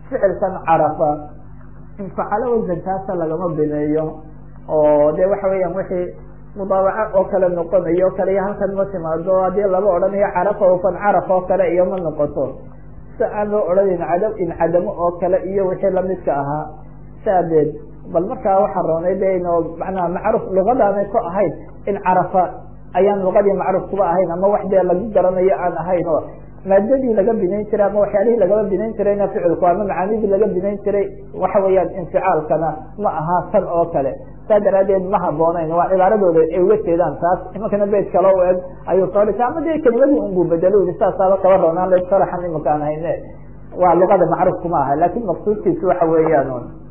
ficilkan carafa infacalo wasankaasa lagama bineeyo oo de waxa weeyaan wixii mudaabaco oo kale noqonayo o kale iyo halkan ma timaado haddii laba odhanayo carafa ofan caraf oo kale iyo ma noqoto si aan loo odhanayn cada incadamo oo kale iyo wixii lamidka ahaa saadeed bal markaa waxaa roonay de ino manaa macruuf lugadaanay ku ahayn in carafa ayaan luqadii macruuf kuba ahayn ama wax dee lagu garanayo aan ahayn oo maadadii laga binayn jiray ama waxyaalihii lagaba binayn jirayna ficilku ama macaanidii laga binayn jiray waxa weeyaan inficaalkana ma aha tan oo kale saa daraadeed ma haboonayn waa cibaaradooda ay uga jeedaan taas imankana beyt kale u eg ayuu soo dhigtay ama de kelimadii unbuu bedelo i saasaaba kaba roonaan la sharaxan imaka aan hayne waa luqada macruufku ma aha lakin maqsuudkiisu waxa weeyaan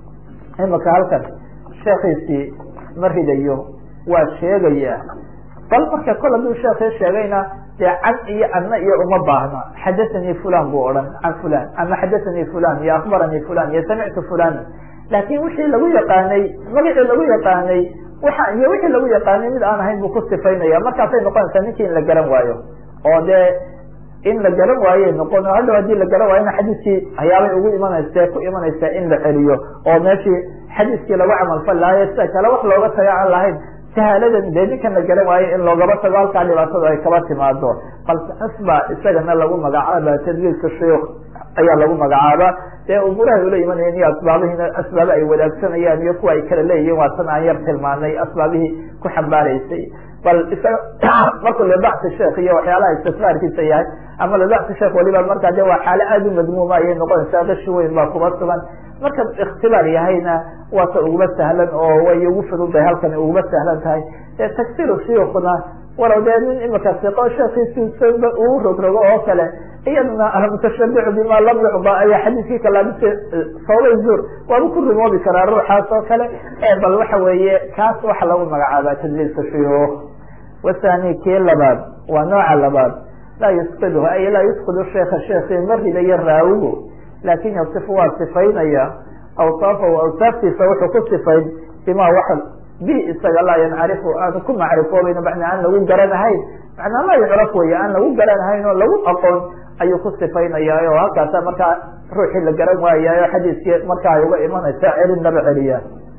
imaka halkan sheekiisii ma ridayo waa sheegaya bal marka kol hadduu sheekii sheegayna dee can iyo anna iyo uma baahna xadathanii fulan buu odhan can fulan ama xadathanii fulan iyo akbaranii fulan iyo samictu fulan laakin wixii lagu yaqaanay magacii lagu yaqaanay waxa iyo wixii lagu yaqaanay mid aan ahayn buu ku sifaynaya markaasay noqonaysaa ninkii in la garan waayo oo dee in la garan waaye noqon hadhow hadii la garan waayona xadiiskii hayaabay ugu imanaysa ku imanaysaa in la celiyo oo meeshii xadiiskii lagu camalfal lahayo sida kale wax looga taga aan lahayn sahaaladan dee ninkan la garan waayo in loogaba tago halkaa dhibaatadu ay kaba timaado balse asba isagana lagu magacaaba tadliilka shuyuuk ayaa lagu magacaaba dee umuurahay ula imanayeen iyo asbaabihiina asbaaba ay wadaagsanayaan iyo kuwa ay kala leeyihiin waa tan aan yar tilmaanay asbaabihii ku xambaaraysay bal isaga markuu libacsi sheekh iyo waxyaalaha istisraarkiisa yahay ama libacsi sheekh waliba markaa de waa xaalo aada u madmuuma ayay noqonaysaa gashi weyn baa kuba sugan marka ikhtibaar yahayna waa ta uguma sahlan oo way ugu fududahay halkan uguma sahlan tahay dee tagsiru shuyuukna walow dee nin imika siqo sheekiisiisaba uu rogrogo oo kale iyadana almutashabicu bima lam yucda ayaa xadiiskii kalaabise sawbay zuur waaba ku rumoobi karaa ruuxaas oo kale bal waxa weeye kaas waxa lagu magacaabaa tadliilka shuyuuk wasani kii labaad waa nooca labaad laa yusqidhu ay laa yusqidu sheeka sheekii ma ridayo raawigu laakin yasifu waa sifaynaya awsaafahu awsaaftiisa wuxuu ku sifayn bima waxa bi isaga laa yancarifu aan ku macrifoobayn macnaa aan lagu garanahayn macnaa laa yucraf wey aan lagu garanahayn oo lagu aqoon ayuu ku sifaynaya oo halkaasa markaa ruuxii la garan waayaayo xadiiskii markaa ay uga imanaysa celin laba celiya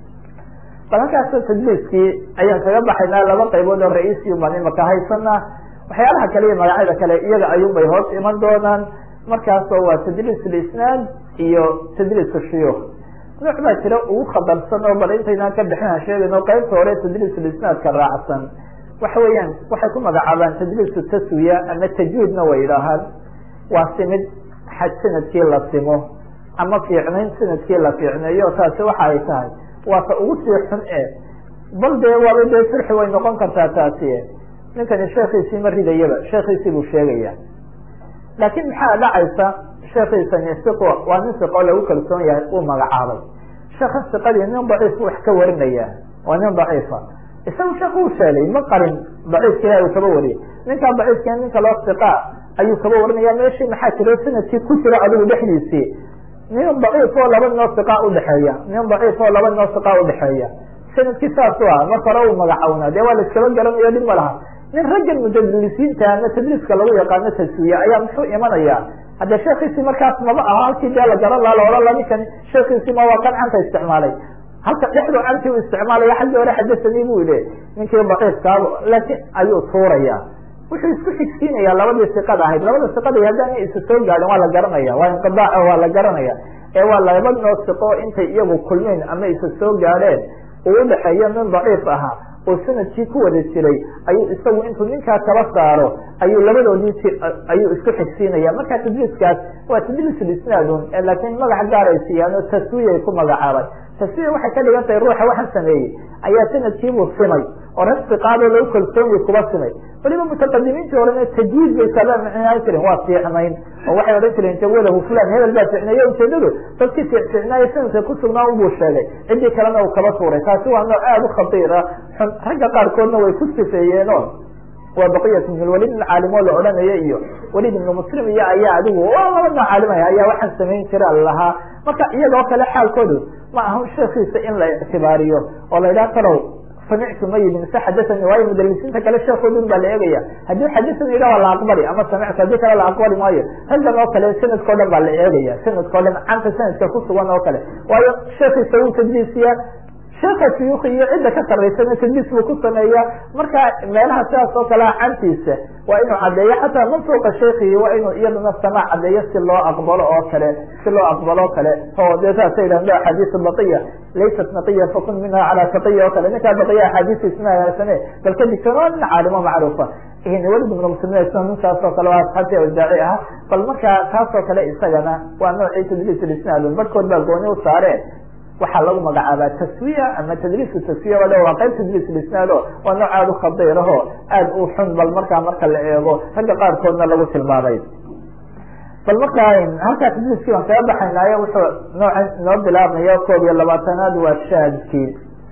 bal halkaas tadliiskii ayaan kaga baxaynaa laba qaybood oo ra-iisiyu baan imaka haysana waxyaalaha kale iyo magacyada kale iyaga ayuun bay hoos iman doonaan markaasoo waa tadliis lisnaad iyo tadliis shuyuuk nooc baa jira ugu khatarsan oo bal intaynaan ka bixin aan sheegayno qaybta hore tadliis lisnaadka raacsan waxa weeyaan waxay ku magacaabaan tadliisu taswiya ama tajwiidna way idhaahaan waa simid xaj sanadkii la simo ama fiicnayn sanadkii la fiicneeyo taasi waxa ay tahay waa ta ugu sii xun e bal dee waaba dee sirxi way noqon kartaa taasi ninkani sheekiisii ma ridayaba sheekiisii buu sheegaya laakin maxaa dhacaysa sheekiisani siqo waa nin siqo lagu kalsoon yahay uu magacaabay sheeka siqadii nin daciif wax ka warinaya waa nin daciifa isaga sheeka u sheegay ma qarin daciifka ilahi uu kaba wariyay ninkaa daciifka ninka loo siqa ayuu kaba warinaya meeshii maxaa jiro sanadkii ku jiro adigu dhexdiisii nin daciif oo laba noo siqa udhexeeya nin daciif oo laba noo siqa udhexeeya sanadkii saas u ah marka hore uu magacawnaa dee waa la iskaba garanayo dhib ma laha nin raggan mudalisiinta ama tadliiska lagu yaqaano taswiya ayaa muxuu imanaya hadde sheekiisii markaas maba aha halkii dee la garan laha laohan la ninkan sheekiisii ma waa kan canta isticmaalay halka dhexdu canti u isticmaalaya xaggii hore xadasanii bu yihi ninkii daciifkaa laakin ayuu tuuraya wuxuu isku xigsiinaya labadii siqada ahayd labada siqada haddaana isa soo gaadhin waa la garanaya waa inqidaac waa la garanaya ee waa laba noo siqo intay iyagu kulmeen ama isa soo gaadheen uu udhexeeyo nin daciif ahaa oo sanadkii ku wada jiray ayuu isagu intuu ninkaa kaba saaro ayuu labadoodii ayuu isku xigsiinaya marka tadliiskaas waa tadliis lisnaadun laakin magac gaar ay siiyaan oo taswiyay ku magacaabay taswiya waxay ka dhigan tahay ruuxa waxaan sameeyey ayaa sanadkiibuu simay oo rag siqaadoo lagu kalsoonyi kuba simay waliba mutaqadimiintii horena tajwiid bay kaba micnaan jiren waa fiicnayn oo waxay odhan jireen jawalahu fulan hebel baa ficneeye ujeedadu dadkii fiicnaayo sanadka ku sugnaa unbuu sheegay ciddii kalena uu kaba tuuray taasi waa nooc aada u khatiira xun ragga qaarkoodna way ku sifeeyeeno waa baqiyat ibn lwalid ibn caalimo la odhanaya iyo walid ibnu muslim iyo ayaa adigu waa laba noo caalimaya ayaa waxaan samayn jira lahaa marka iyagoo kale xaalkoodu ma aha sheekiisa in la ictibaariyo oo la yidhaha talow samictu ma yidhi mise xadahani waayo mudalisiinta kale sheekoodun baa la eegaya haddii xadahani yidha waa la aqbali ama samictu haddii kale la aqbali maayo raggan oo kale sanadkao dhan baa la eegaya sanadkao dhan canta sanadka ku sugan oo kale waayo sheekiisa wuu tadliisiya sheeka suyuuki iyo cidda ka saraysana tadliis buu ku sameeya marka meelaha sidaas oo kalea cantiisa waa inuu caddeeyo xataa mansuuqa sheekihi waa inuu iyadana samaac caddeeyo si loo aqbalo oo kale si loo aqbalo o kale oo dee saasa yidhahdo axaadiis baqiya laysat naqiya fakun minha calaa taqiya oo kale ninkaa baqiya axaadiistiis ma hagaagsane bal ka digtoon waa nin caalimo macruufa welid ibn muslimiin isna ninkaas oo kale waa asxaabtii awdaaci ah bal marka taas oo kale isagana waa noocii tadliis isnaadun barhkood baa gooni u saare waxaa lagu magacaabaa taswiya ama tadliisku taswiya waa waa qayb tadliis isnaado waa nooc aada u khadiiraho aada u xun bal markaa marka la eego ragga qaarkoodna lagu tilmaamay bal markaa halkaa tadliiskii baan kaga baxaynaayo wuxuu nooca noo bilaabmaya koob iyo labaatanaad waa shaadkii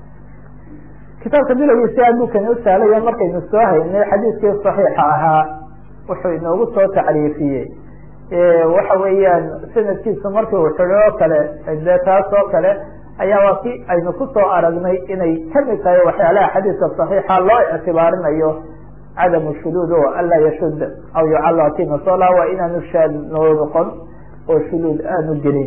kitaabka bilowgiisi aad buu kani u sahlaya markaynu soo haynay xadiiskii saxiixa ahaa wuxuu inoogu soo tacriifiyey waxa weeyaan sanadkiisu markii uu xidho oo kale de taas oo kale ayaa waa ki aynu kusoo aragnay inay kamid tahay waxyaalaha xadiiska saxiixa loo ictibaarinayo cadamu shuduud o anlaa yashud aw yucalla kimasola waa inaanu shaad noo noqon oo shuduud aanu gelin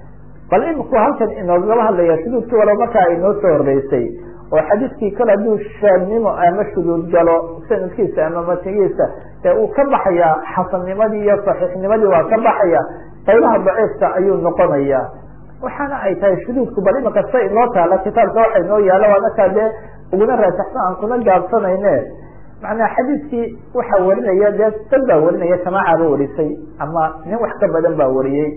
bal imku halkan inoogaba hadlaya shuduudkii walo markaa inoo soo horeysay oo xadiiskii kale hadduu shaadnimo ama shuduud galo sanadkiisa ama matigiisa ee uu ka baxaya xasannimadii iyo saxiixnimadii waa ka baxaya qaybaha daciifka ayuu noqonaya waxaana ay tahay shuduudku bal imaka sa inoo taala kitaabka waxa inoo yaala waa markaa dee uguna raasaxsan aan kuna gaabsanayne macnaa xadiiskii waxaa warinaya dee dad baa warinaya jamaacaaba warisay ama nin wax ka badan baa wariyey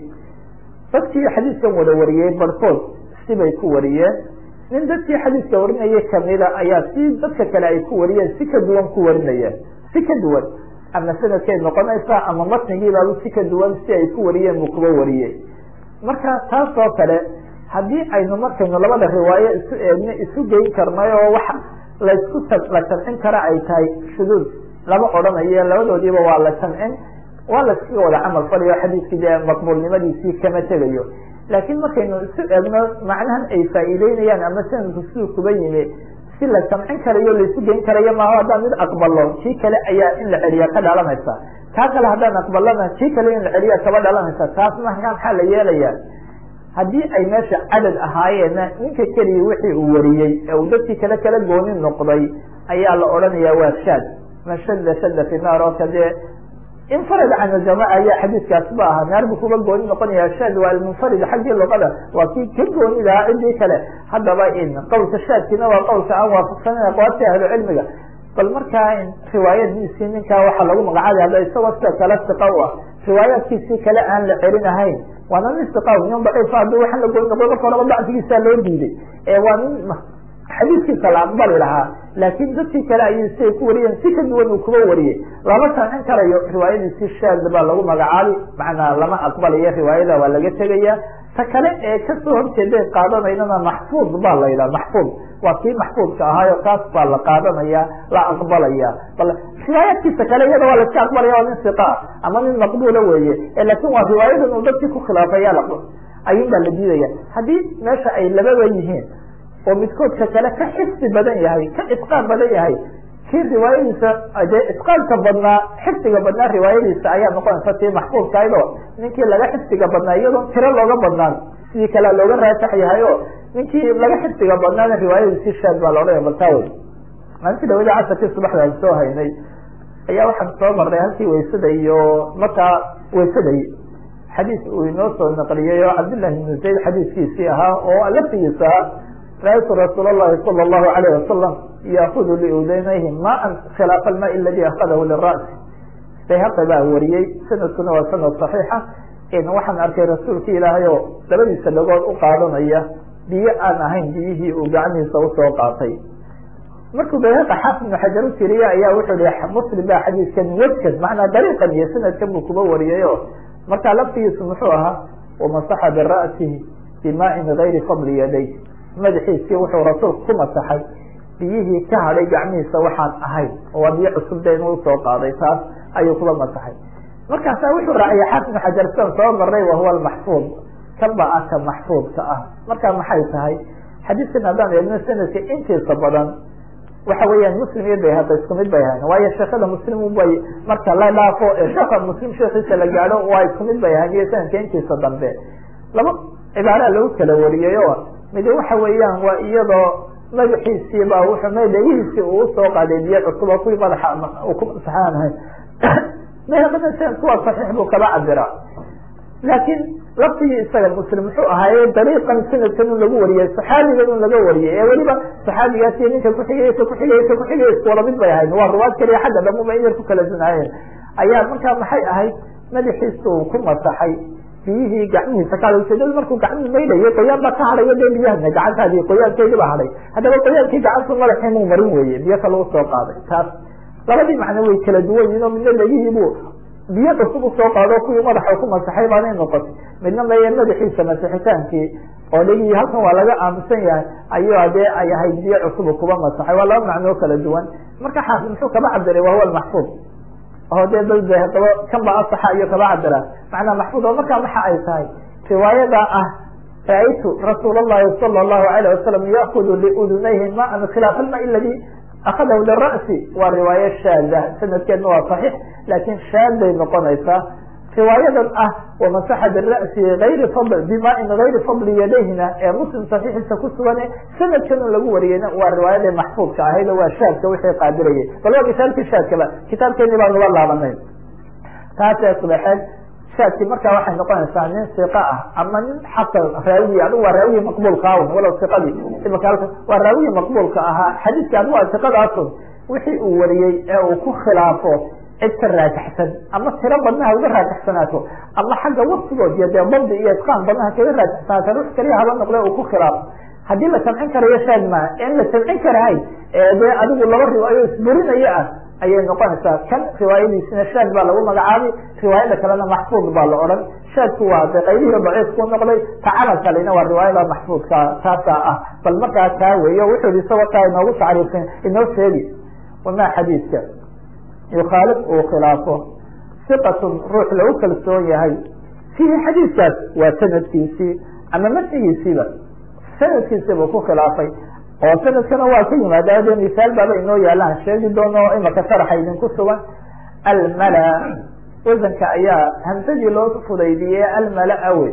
dadkii xadiiskan wada wariyey barhkood sibay ku wariyeen nin dadkii xadiiska warinaya kamida ayaa si dadka kale ay ku wariyeen si ka duwan ku warinayeen si ka duwan ama sanadkay noqonaysa ama matnigiibaaba si ka duwan si ay ku wariyeen buu kuba wariyey marka taas oo kale haddii aynu markaynu labada riwaayo isu eegno isu geyn karnay oo waxa laysku la jamcin kara ay tahay shuduud lama odhanayo labadoodiiba waa la jamcin waa layskaga wada camal falayo xadiiskii dee maqbuulnimadiisii kama tegayo laakiin markaynu isu eegno macnahan ay faa'iideynayaan ama sanadku siduu kuba yimi si la jamcin karayo laisu geyn karayo maaho haddaan mid aqbalo kii kale ayaa in la celiya ka dhalanaysa kaa kale haddaan aqbalana kii kale in la celiya kaba dhalanaysa taas markaa maxaa la yeelaya haddii ay meesha cadad ahaayeenna ninka keliya wixii uu wariyey ee uu dadkii kale kala gooni noqday ayaa la odhanaya waa shaad man shada shada fi naar oo kadee infarad can aljamaca ayaa xadiiskaas ba ahaa naar buu kuga gooni noqonaya shaad waa almunfarid xaggii luqada waa kii ka gooni lahaa cidii kale haddaba in qowlka shaadkiina waa qowlka aan waafaqsanan aqwaabta ahlu cilmiga bal markaa riwaayadiisii ninkaa waxaa lagu magacaabay hadda isagoo sida kale siqa u ah riwaayaadkiisii kale aan la celin ahayn waana nin siqa nin daciifa haddii waxaan la gooni noqdo marka horaba dacfigiisa loo diiday ee waa nin xadiiskiisa la aqbali lahaa laakiin dadkii kale ayay siay ku wariyeen si ka duwan uu kuba wariyey lama sancin karayo riwaayadiisii shaad baa lagu magacaabi macnaa lama aqbalayo riwaayada waa laga tegaya ta kale ee kasoo horjeeday qaadanaynana maxfuud baa la yidhaha maxfuud waa kii maxfuudka ahaayo kaas baa la qaadanaya la aqbalaya bal riwaayaadkiisa kale iyada waa laiska aqbalaya waa nin siqa ama nin maqbuula weeye laakin waa riwaayadan uu dadkii ku khilaafaya ayun baa la diidaya haddii meesha ay lababa yihiin oo midkoodka kale ka xifdi badan yahay ka itqaan badan yahay kii riwaayadiisa dee itqaanka badnaa xifdiga badnaa riwaayadiisa ayaa noqonaysa tii maxfuudkahayd oo ninkii laga xifdiga badnaa iyadoo tiro looga badnaan sidii kalea looga raasax yahay o ninkii laga xifdiga badnaana riwaayadiisii shaad baa laodhanaya baltaawe maalintii dhawada casarkii subaxda aan soo haynay ayaa waxaan soo marnay halkii waysada iyo markaa waysaday xadiis uu inoo soo naqliyey oo cabdillahi ibnu zayd xadiiskiisii ahaa oo laftigiisa ahaa rأytu rasuul الlahi salى الlahu عalيه wasalam yaakudu liudaynayhi maan khilaafa alma aladi akadahu lira'si bayhaqi baa wariyey sanadkuna waa sanad صaxiixa waxaan arkay rasuulki ilaahay oo labadiisa dhagood u qaadanaya biyo aan ahayn biyihii uu gacmihiisa usoo qaatay markuu bayhaqi xaafid ibnu xajar u tiriye ayaa wuxuu hi muslim baa xadiiskan wejkan macnaa dariiqan iyo sanadkan buu kuba wariyay o markaa laftigiisu muxuu ahaa wamasaxa bira'sihi bimaain gayri fadli yaday madaxiisii wuxuu rasuulku ku masaxay biyihii ka hadhay gacmihiisa waxaan ahayn oo waa biyo cusub de inuu usoo qaaday taas ayuu kuba masaxay markaasa wuxuu raaciyay xaafid ibnu xajar sidan soo marnay wahuwa almaxfuud kan ba ah ka maxfuudka ah marka maxay tahay xadiiskan haddaan eegno sanadka intiisa badan waxa weeyaan muslim iyo bayhaqi isku mid bay ahayn waayo sheekada muslim bay marka la dhaafo sheeka muslim sheekiisa la gaadho waa isku mid bay ahayn iyo sanadka intiisa dambe laba cibaara lagu kala wariyay o mid waxa weeyaan waa iyadoo madaxiisii ba wuxuu madahiisii uu usoo qaaday biyo cusub oo kuwii madaxa ku masaxaan ahayn bayhaqina sanadku waa saxiix buu kaba cabiraa laakiin laftigii isaga muslim muxuu ahaaye dariiqan sanadkan un lagu wariyay saxaabigan un laga wariyay ee weliba saxaabigaas iyo ninka kuxigay ka kuxigay ka kuxigay isku wada mid bay ahayd waa ruwaad kaliya xagga dhamuba in yar ku kala dunaayeen ayaa markaa maxay ahayd madaxiisa uu ku masaxay biyihii gacmihiisa ka haday ujeedada markuu gacmihii maydhayo qoyaan baa ka hadhayo dee biyahana gacantaadii qoyaankeedii baa hadhay haddaba qoyaankii gacanta madaxii muu marin weye biyo ka lagu soo qaaday taas labadii macno way kala duwan yihin oo midna legihiibuu biyo cusub usoo qaado kuwii madaxa ku masaxay baanay noqotay midna meye madaxiisa masixitaankii oo dhegihii halkan waa laga aamusan yahay ayuu dee ay ahayd biyo cusub kuba masaxay waa laba macnoo kala duwan marka xaafid muxuu kaba cabiray wahuwa maxfuud oo dee dad daba kan ba asaxa iyo kaba cabira macnaa maxfuud oo markaa maxa ay tahay riwaayada ah raaytu rasuul اllahi sala اllahu alayh wasalam yaakudu liudunayhi maan khilaaf alma ladi akadahu lira'si waa riwaayo shaada sanadkeedna waa saxiix laakin shaaday noqonaysaa riwaayadan ah wamasaxa bira'si ayri fadl bimain gayri fadli yadayhina ee muslim saxiixiisa ku sugan sanadkan un lagu wariyeyna waa riwaayadii maxfuudka ahayd oo waa shaadka wixii qaadirayay bal waa misaalkii shaadkaba kitaabkeeni baan uga laabanay taasee subaxeed shaadkii markaa waxay noqonaysaa nin siqa ah ama nin xasan raawiyi adigu waa raawiyi maqbuulka awn walow siqadii imaka halka waa raawiyi maqbuulka ahaa xadiiska adigu waa siqadaasun wixii uu wariyey ee uu ku khilaafo cid ka raajixsan ama tiro badnaha uga raajixsanaato ama xagga waktigood iyo dee dabdi iyo itqaan badnaha kaga raajixsanaato rux kaliya haba noqde uu ku khilaafo haddii la samcin karayo shaad maa in la samcin karahay ee dee adigu laba riwaayo isburinayo ah ayay noqonaysaa kan riwaayadiisina shaad baa lagu magacaabay riwaayada kalena maxfuud baa la odhan shaadku waa de qaybihii daciifku noqday tacamal kalena waa riwaayada maxfuudka taasaa ah bal markaa kaa weeyo wuxuu i isagoo taa inoogu tacriifin inoo sheegi wamaa xadiidka yukhaalif uu khilaafo siqatun ruux lagu kalsoon yahay fiihi xadiidkaas waa sanadkiisii ama matnigiisiiba sanadkiisiibuu ku khilaafay oo sanadkana waa ka yimaada de misaal baaba inoo yaalaan sheegi doono imaka sharaxa idinku sugan almala wasanka ayaa hamsadii loo fudaydiyey almala awe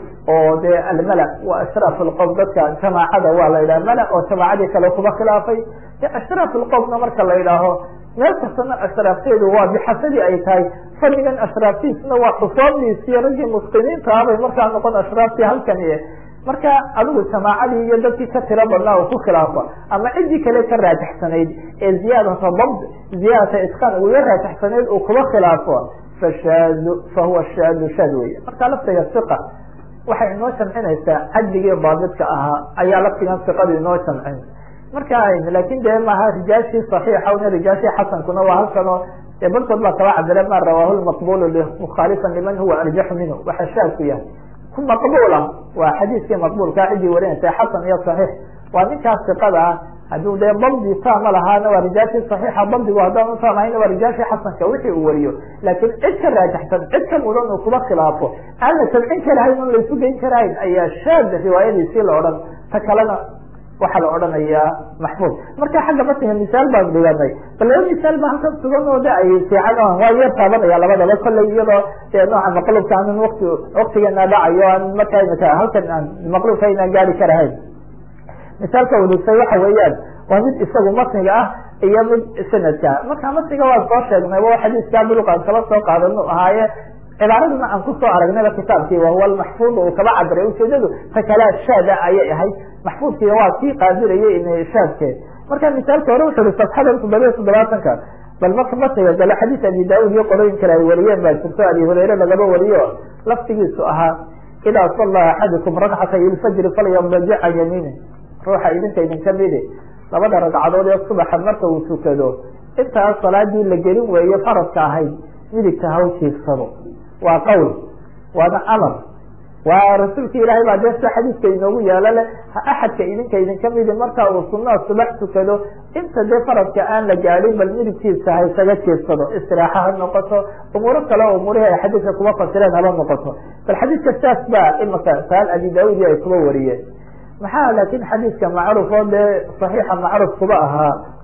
oo de almala waa ashraaf lqowm dadka jamaacada waa la yidhaha mala oo jamaacadii kale kuba khilaafay de ashraaf lqowmna marka la yidhaaho meel kastana ashraafteedu waa bixasadii ay tahay fadligan ashraaftiisna waa xusoomdiisiyo raggii muslimiinta abay markaa noqon ashraaftii halkani marka adigu jamaacadii iyo dadkii ka tiro badnaa uu ku khilaafo ama ciddii kale ka raajixsanayd ee ziyaadata dabd ziyaadata itqaan uga raajixsanayd uu kuba khilaafo fashaadu fahuwa shaadu shaad wey marka laftiga siqa waxay inoo jamcinaysaa cadligii daabidka ahaa ayaa laftigan siqadu inoo jamcin marka lakin de maaha rijaashii صaxiixa una rijaashii xasankuna waa halkanoo de barkood baa kaba cabire ma rawaahu lmaqbul mukhalifan liman huwa arjaxu minhu waxa shaadku yahay ku maqbula waa xadiiskii maqbulkaa ciddii warinaysa xasan iyo صaxiix waa ninkaas siqada ah hadduu dee dabdi taama lahaana waa rijaashii صaxiixa dabdigu haddaan utaam ahayna waa rijaashii xasanka wixii uu wariyo laakin cid ka raajaxsan cid ka mudan uu kuba khilaafo aan la samcin karahayn on laysu geyn karahayn ayaa shaad riwaayadiisii la odhan ta kalena waxaa la odhanayaa maxfuud marka xagga matiga misaal baan dhiganay bal laba misaal ba halkan sugan oo de ay fiican waa yar taabanaya labadaba kollay iyadoo dee nooca maqlubka aanan wati waktigeena dhacayo aan markaa imika halkan aan maqlubka aynaan gaari karahayn misaalka udusay waxa weeyaan waa mid isagu matniga ah iyo mid sanadka marka matniga waa soo sheegnay wa xadiiska buluqaan kala soo qaadano ahaaye cibaaraduna aan kusoo aragnayba kitaabkii wahuwa lmaxfuud uu kaba cabiray ujeedadu ta kalea shaada ayay ahayd maxfuudkiina waa kii qaadirayay in shaadke marka misaalka hore wuxu ui safxada toddobiya toddobaatanka bal marka matiga gale xadiis abi daud iyo qolooyin kale ay wariyeen baa jirto abi hurayre lagaba wariyo laftigiisu ahaa idaa salla axadukum rakcatay ilfajri falyadajic can yamiini ruuxa idinka idinka midi labada ragcadood ee subaxa marka uu tukado intaas salaadii la gelin weeye faradka ahayd midigta haw jiifsado waa qawl waana amar waa rasuulka ilaahay baa dee sida xadiiska inoogu yaalo le axadka idinka idinka midi marka uu sunaa subax tukado inta dee faradka aan la gaadin bal midigtiisa ha isaga jiifsado istiraaxa ha noqoto umuuro kale oo umuurihii ay xadiiska kuma fasireen haba noqoto bal xadiiska saas baa imaka saal abi daudi ay kuba wariyeen maxaa laakin xadiiska macruuf oo dee saxiixa macruuf kuba ahaa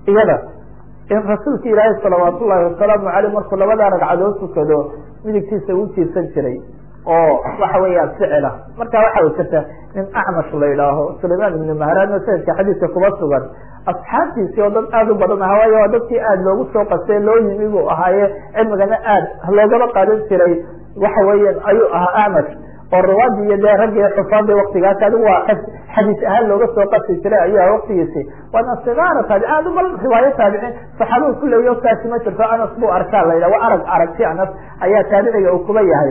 iyada in rasuulka ilaahay salawaat ullahi wasalaamu aleyh markuu labadaa ragcadood tukado midigtiisa uu jiirsan jiray oo waxa weeyaan ficila marka waxa jirta nin acmash la idhaaho sulayman ibnu mahraadna sanadka xadiiska kuma sugan asxaabtiisii oo dad aada u badan aha waayo waa dadkii aada loogu soo qastay loo yimi buu ahaaye cilmigana aad loogaba qaadan jiray waxa weeyaan ayuu ahaa acmash oo rawaadi iyo dee raggii xufaada waktigaas adigu waa xadiis ahaan looga soo qasi jiray ayuu aha waktigiisi waana sigaara taabi aada ubal riwaayo taabicin saxaabadu kuleeyo kaasi ma jirto anas buu arkaa la yidhah waa arag aragti anas ayaa taabiciga uu kuba yahay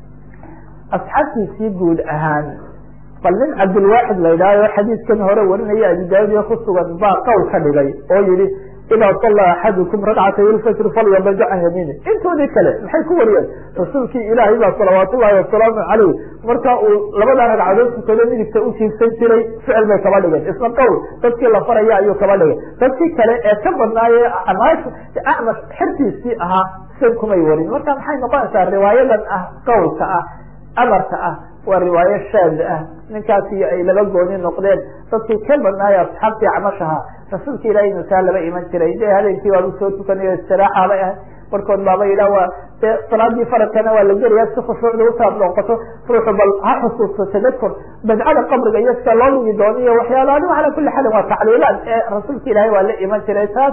asxaabtiisii guud ahaan bal nin cabdilwaaxid la yidhahyo xadiiskan hore warinaya abi daaudiya ku sugan baa qowl ka dhigay oo yihi idaa salla axadukum ragcatay ilfajr falyabada can yamiini intoodii kale maxay ku wariyeen rasuulkii ilaahay baa salawaat ullahi wasalaamu caleyh marka uu labadaa ragcadood tukado midigta u jiibsan jiray ficil bay kaba dhigeen isna qowl dadkii la faraya ayuu kaba dhigay dadkii kale ee ka badnaaye amaash acmash xertiisii ahaa san kumay warin marka maxay noqonaysaa riwaayadan ah qowlka ah amarka ah waa riwaayo shaad ah ninkaasi ay laba gooni noqdeen dadkii ka badnaayo asxaabtii camashaha rasuulka ilahay masaa laba iman jiray de habeenkii waaba soo tukanayo istiraaxa bay ahay barkood baaba yidhah waa de salaadii faradkana waa la gelaya si khushuucda utaab noqoto ruuxu bal ha xusuusto tadakur badcada qabriga iyo sida loo lugi doono iyo waxyaala adigu ala kuli xalin waa tacliilaad ee rasuulka ilaahay waa la iman jiray taas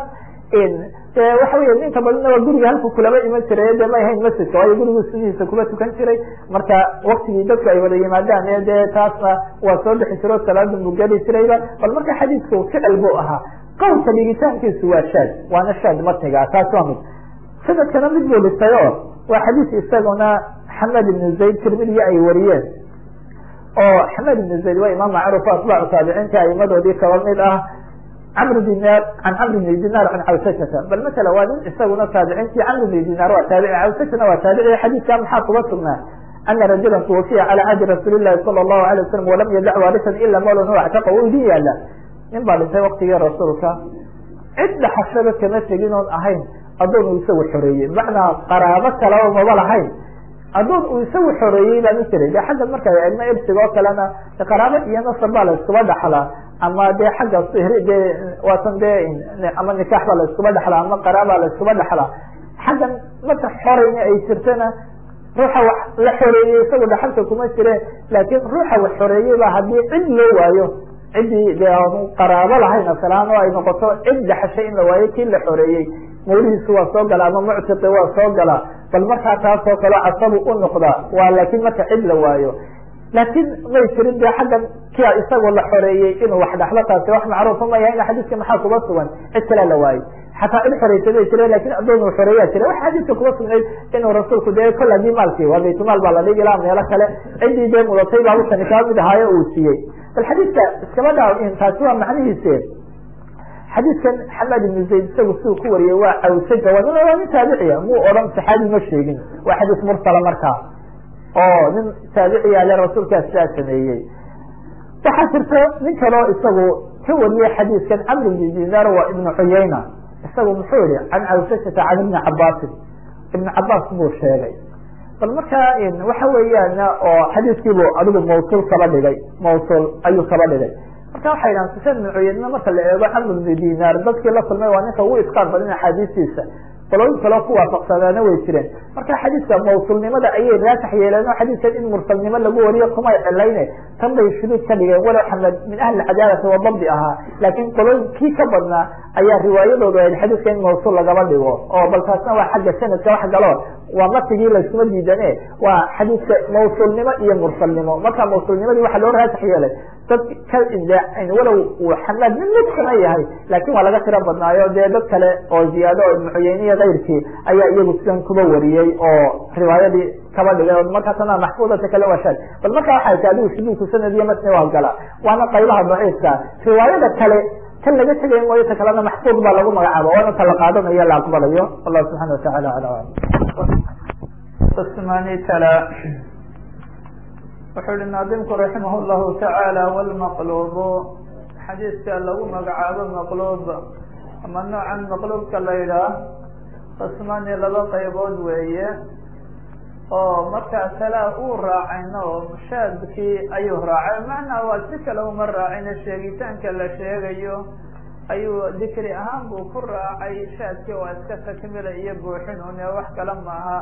de waxa wey inta badana waa guriga halku kulama iman jiray de may ahayn masjidka waayo gurigu sudihiisa kuma tukan jiray marka waktigii dadku ay wada yimaadaan e de taasna waa soo bixi jiro salaada buu geli jirayba bal marka xadiisku ficil buu ahaa qowlka dhigitaankiisu waa shaad waana shaad matniga taas waa mid sanadkana mid buu dhistay o waa xadiis isaguna xamed ibnu zayd tirmidiya ay wariyeen oo xamed ibnu zayd waa imaam macruuf atbaacu taabiciinta aimadoodii kaba mid ah cmr dinaar an camr bn dinaar an cawsashata bal masala waa nin isaguna taabiciintii camr bn dinaar waa taabici cawsashana waa taabici xadiidka maxaa kuga sugnaa ana rajula tuwafiya calى cahdi rasuuli lahi salى الlahu alay wasalam walam yadac waarisan ila mawlan huwa actaqa u idin yaala nin baa dhintay waktigii rasuulka cid dhaxashaba kama tegin oon ahayn adoon uu isagu xoreeyey macnaa qaraabo kalaba maba lahayn adoon uu isagu xoreeyey baa jiray de xagga marka ilmo ibsiga oo kalena qaraabo iyo nasab baa la iskuba dhaxlaa ama de xagga sihri de waatan de ama nikaax baa la iskuba dhaxlaa ama qaraabaa la iskuba dhaxlaa xaggan marka xorayna ay jirtana ruuxa wax la xoreeyey isagu dhaxalka kuma jire laakin ruuxa wax xoreeyey ba haddii cid loo waayo ciddii de aanu qaraabo lahayn asalaan oo ay noqoto cid dhaxashay in la waayo kii la xoreeyey mawlihiisu waa soo gala ama muctiqi waa soo gala bal markaa taasoo kale casabu u noqdaa waa laakin marka cid la waayo laakin may jirin de xaggan kia isagoo la xoreeyey inuu wax dhaxlo taasi wax macruufa ma yahay xadiiska maxaa kuba sugan cid kalea la waayey xataa cid xoreysa bay jireen lakin adoon uu xoreeyaa jira wax xadiiska kuba sugnayd inuu rasuulku de kol hadii maalkii waa baytumaal baa la dhigi laha meelo kale ciddii dee mudatay baa ukani kaa mid ahaayo uu siiyey bal xadiiska iskama dhaa taasi waa macnihiise xadiidkan xamed ibnu zayd isagu siduu ku wariyey waa cawsaja waa nin taabiciya muu odhan saxaabi ma sheegin waa xadiis mursala markaa oo nin taabiciya ale rasuulkaa sidaa sameeyey waxaa jirta nin kaleo isagu ka wariyey xadiiskan camr ibn dinaar waa ibnu cuyayna isagu muxuu yihi can cawsashata can ibni cabaasin ibn cabaas buu sheegay bal markaa waxa weeyaan oo xadiiskiibu adigu mawsul kaba dhigay mawsul ayuu kaba dhigay marka waxay dhahan sufyaan ibn cuyayna marka la eego camr ibnu dinaar dadkii la kulmay waa ninka ugu isqaan badin axaadiistiisa qolooyin kaleo ku waafaqsanaana way jireen marka xadiiska mawsulnimada ayay raasax yeeleen oo xadiiskan in mursalnimo lagu wariyo kumay cilayne tan bay shuduud ka dhigeen walow xamed min ahli cadaalati wa dabdi ahaa laakin qolooyin kii ka badnaa ayaa riwaayadooda ahayd xadiiska in mawsul lagaba dhigo oo bal taasna waa xagga sanadka wax galo waa matigii layskuma diidane waa xadiiska mawsulnimo iyo mursalnimo marka mawsulnimadii waxa loo raasax yeelay dad ka walow uu xamaad mid midkana yahay laakin waa laga tiro badnaayo dee dad kale oo ziyaado oo ibnu cuyeyniya kayrkii ayaa iyagu sidan kuba wariyey oo riwaayadii kaba dhigay markaasna maxfuudata kale waa shaad bal marka waxay tahay adigu shuduudku sanad iyo matni waa gala waana qaybaha daciifka riwaayada kale kan laga tegay mooyo ta kalena maxfuud baa lagu magacaabo waana ta la qaadanayo la aqbalayo wallahu subxana watacala ala alam tala wuxuu hi naadimku raximah llahu tacaala wlmaqlubu xadiiska lagu magacaabo maqlub ama noocan maqlubka la yidhaah qismani laba qaybood weeye oo markaa talaa uu raacayna oo mushaadkii ayuu raacay macnaa waa si kale uma raacayna sheegitaanka la sheegayo ayuu dikri ahaan buu ku raacay shaadkii waa iska takmila iyo buuxin une wax kale maaha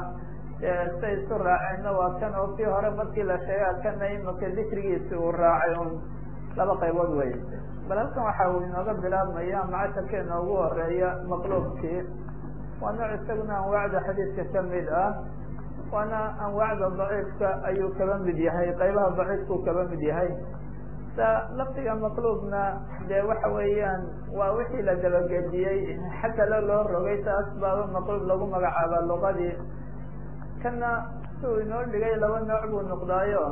say isu raaceenna waa kan oo kii hore markii la sheega kana imaka dikrigiisi uu raacay un laba qaybood wey bal halkan waxa uu inooga bilaabmaya macasharkeena ugu horeeya maqluubkii waa nooc isaguna anwaacda xadiidka kamid ah waana anwaacda daciifka ayuu kaba mid yahay qaybaha daciifkuu kaba mid yahay sa lafdiga maqluubna dee waxa weeyaan waa wixii la dabagediyey xagala loo rogay taas baaba maqluub lagu magacaaba luqadii kana si uu inoo dhigay laba nooc buu noqdaayo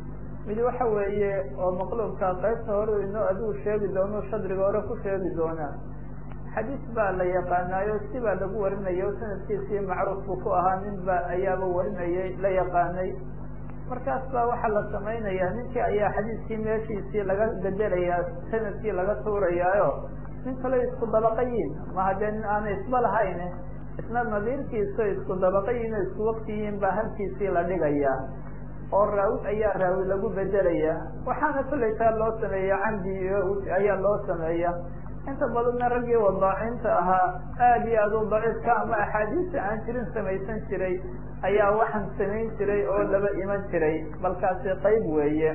mid waxa weeye oo maqluubka qaybta hore inoo adigu sheegi doono shadriga hore ku sheegi doonaa xadiis baa la yaqaanaayo si baa lagu warinayo sanadkiisii macruuf buu ku ahaa nin ba ayaaba warinayay la yaqaanay markaas baa waxaa la samaynayaa ninkii ayaa xadiiskii meeshiisii laga bedelayaa sanadkii laga tuurayaayo nin kale isku dabaqayiin ma haddee nin aanay isba lahayn isna nadiirkiisa isku dabaqayiin o isku waktiyiin baa halkiisii la dhigayaa oo raawi ayaa raawi lagu bedelaya waxaana kollay taa loo sameeya camdi ayaa loo sameeya inta badanna raggii wadaacinta ahaa aad iyo aad u daciifka ama axaadiista aan jirin samaysan jiray ayaa waxaan samayn jiray oo laba iman jiray balkaasi qayb weeye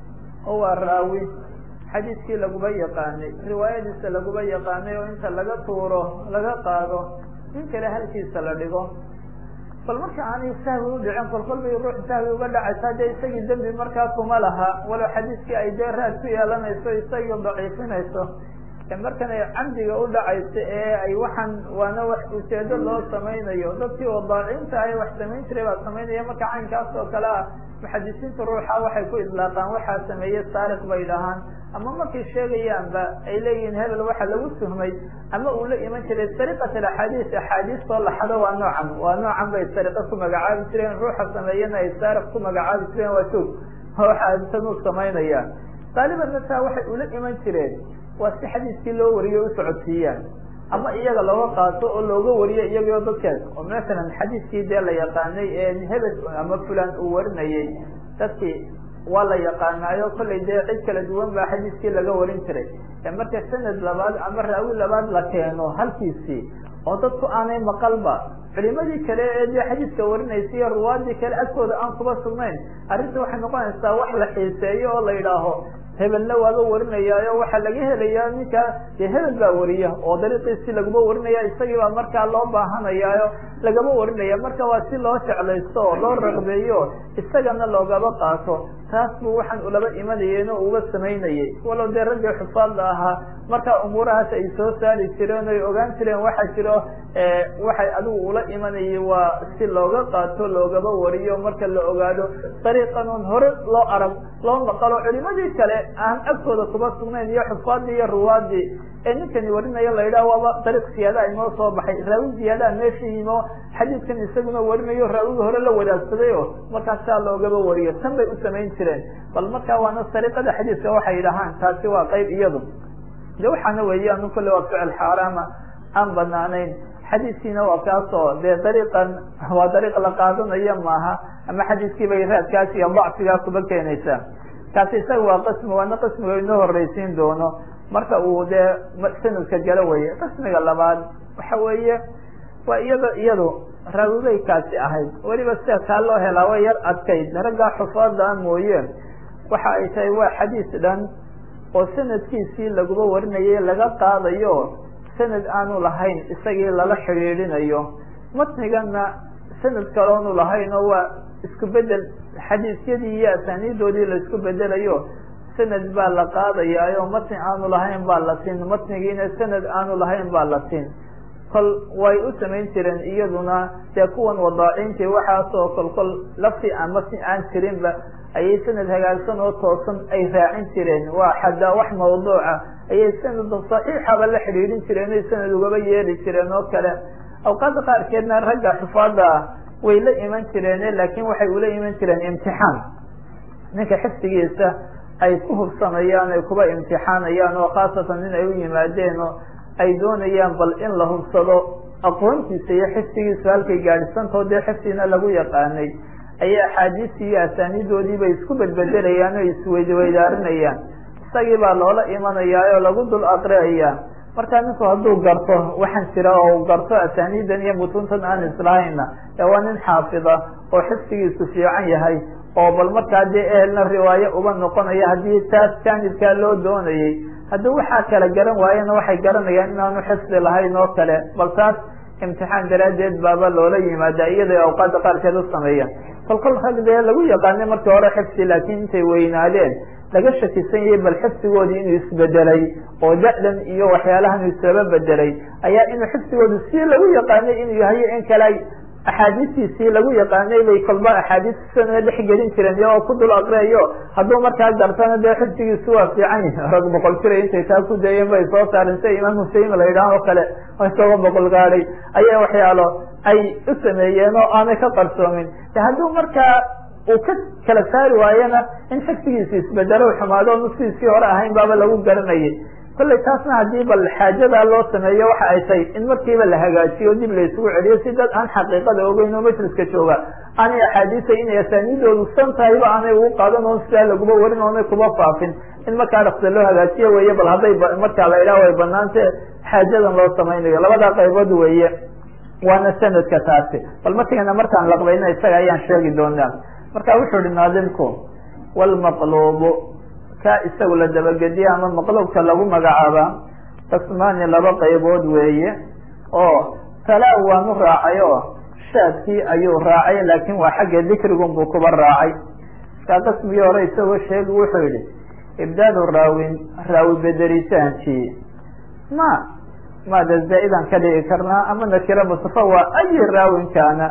oo waa raawi xadiiskii laguba yaqaanay riwaayadiisa laguba yaqaanay oo inta laga tuuro laga qaado nin kale halkiisa la dhigo bal marka aanay sahwi udhicin kolkol bay ruux sahwi uga dhacaysaa dee isagii dembi markaa kuma laha walow xadiiskii ay dee raad ku yeelanayso isagii daciifinayso markan ay camdiga u dhacaysa ee ay waxaan waana wax ujeedo loo samaynayo dadkii wadaacinta ay wax samayn jiray baa samaynaya marka caynkaas oo kale ah muxadisiinta ruuxa waxay ku idlaaqaan waxaa sameeye saariq bay dhahaan ama markay sheegayaanba ay leeyihiin hebel waxa lagu tuhmay ama uu la iman jiray sariqat alaxaadiis axaadiistoo laxado waa noocan waa noocan bay sariqa ku magacaabi jireen ruuxa sameeyana ay saariq ku magacaabi jireen waa joog waxasan u samaynayaan qaaliban mataa waxay ula iman jireen waa si xadiiskii loo wariyo u socodsiiyaan ama iyaga looga qaato oo looga wariyo iyagoo dadkaas oo masalan xadiiskii dee la yaqaanay ee hebel ama fulan uu warinayay dadkii waa la yaqaanaayo kollay dee cid kala duwan baa xadiiskii laga warin jiray marka sanad labaad ama raawi labaad la keeno halkiisii oo dadku aanay maqalba culimadii kale ee dee xadiiska warinaysa iyo ruwaadii kale agtooda aan kuba sugnayn arrinta waxay noqonaysaa wax la xiiseeyo oo la yidhaaho hebelna waaba warinayaayo waxaa laga helayaa ninka dee hebel baa wariya oo dariiqiisii laguma warinaya isagii baa markaa loo baahanayaayo lagama warinaya marka waa si loo jeclaysto oo loo raqbeeyo isagana loogaba qaato taas buu waxaan ulaba imanayeen oo uga samaynayay walow dee raggii xufaadda ahaa markaa umuurahaas ay soo saari jireen oy ogaan jireen waxaa jiro waxay adigu ula imanayay waa si looga qaato loogaba wariyo marka la ogaado dariiqan un hore loo arag loo maqalo culimadii kale aan agtooda kuba sugnayn iyo xufaadii iyo ruwaadii ee ninkani warinaya la yidhaha waaba dariiq siyaadaha inoo soo baxay raawi ziyaadaha meesha yimo xadiidkan isaguna warinayo raawiga hore la wadaagsaday o markaas saa loogaba wariyo tan bay u samayn jireen bal markaa waana sariiqada xadiidka waxay yidhahaan taasi waa qayb iyadu de waxaana weeye anu kolle waa ficil xaaraama aan banaanayn xadiiskiina waa kaasoo dee dariiqan waa dariiq la qaadanayo maaha ama xadiiskii bay raadkaas iyo dacfigaa kuba keenaysaa kaasi isaga waa qismi waana qismiga inoo horreysiin doono marka uu dee sanadka galo weye qismiga labaad waxa weeye waa iyada iyadu raawibay kaasi ahayd weliba sida kaa loo helaa way yar adkayd raggaa xufaada mooye waxa ay tahay waa xadiis dhan oo sanadkiisii laguba warinayay laga qaadayo sanad aanu lahayn isagii lala xidhiidhinayo matnigana sanad kaloonu lahayn oo waa isku bedel xadiisyadii iyo asaaniidoodii la isku bedelayo sanad baa la qaadayaayo matni aanu lahayn baa la tin matnigiina sanad aanu lahayn baa la tin kol way u samayn jireen iyaduna dee kuwan wadaacinti waxaasoo kol kol lafti aan matni aan jirinba ayay sanad hagaagsan oo toosan ay raacin jireen waa xadaa wax mawduuca ayay sanad saxiixaba la xidhiidhin jireen oy sanad ugaba yeeli jireen oo kale awqaada qaarkeedna ragga xufaada ah way la iman jireen laakiin waxay ula iman jireen imtixaan ninka xifdigiisa ay ku hubsanayaan ay kuba imtixaanayaan oo khaasatan in ay u yimaadeen oo ay doonayaan bal in la hubsado aqoontiisa iyo xifdigiisa halkay gaadhisantao dee xifdigna lagu yaqaanay ayay axaadiistii iyo asaaniidoodiiba isku bedbedelayaan oo isweydweydaarinayaan isagii baa loola imanayaa oo lagu dul aqriayaa marka ninku hadduu garto waxaan jira oo garto asaniidan iyo mutuntan aan islahayna ee waa nin xaafida oo xifsigiisu fiican yahay oo bal markaa dee ehelna riwaayo uba noqonaya haddii taas jaanibkaa loo doonayay haddii waxaa kala garan waayena waxay garanayaan inaanu xifdi lahayn oo kale bal taas imtixaan daraaddeed baaba loola yimaada iyada awqaada qaarkeed u sameeyaan kolkol rag dee lagu yaqaanay markii hore xifsi laakiin intay weynaadeen laga shakisan yahay bal xifsigoodii inuu isbedelay oo da-dan iyo waxyaalahan isaba bedelay ayaa inuu xifsigoodu si lagu yaqaanay inuu yahay in kale axaadiistiisii lagu yaqaanay bay kolba axaadiisana dhex gelin jireen iyagoo ku dul aqriyayo hadduu markaa gartana dee xifsigiisu waa fiican yahi rag boqol jira intay taa ku dayeen bay soo saareen sida imaam husein la yidhaah oo kale oo isagoo boqol gaadhay ayaa waxyaalo ay u sameeyeen oo aanay ka qarsoomin hadduu markaa uu ka kala saari waayena in xifsigiisi isbedelo xumaado nuskiisii hore ahayn baaba lagu garanayay kollay taasna haddii bal xaajadaa loo sameeyo waxa ay tahay in markiiba la hagaajiyo dib la isugu celiyo si dad aan xaqiiqada ogeyn oo majliska jooga aanay axaadiisa inay asaaniidoodu san tahayba aanay ugu qaadan oon sidaa laguba warin oonay kuba faafin in markaa dhaksa loo hagaajiyo weeye bal hadday markaa la idhaah way banaante xaajadan loo samaynayo labadaa qaybood weeye waana sanadka taasi bal markayna markaan laqbayna isaga ayaan sheegi doonaa marka wuxuu ihi naadimku wlmaqlubu ka isagu la dabagediye ama maqlubka lagu magacaaba tasmani laba qaybood weeye oo talaa waanu raacay oo shaadkii ayuu raacay laakin waa xagga dikrigun buu kuba raacay markaa qismigii hore isagoo sheegi wuxuu yihi ibdaalu raawin raawi bederitaankii ma maada zaa-idan ka dhigi karnaa ama nakira mustafa waa ayi raawin kaana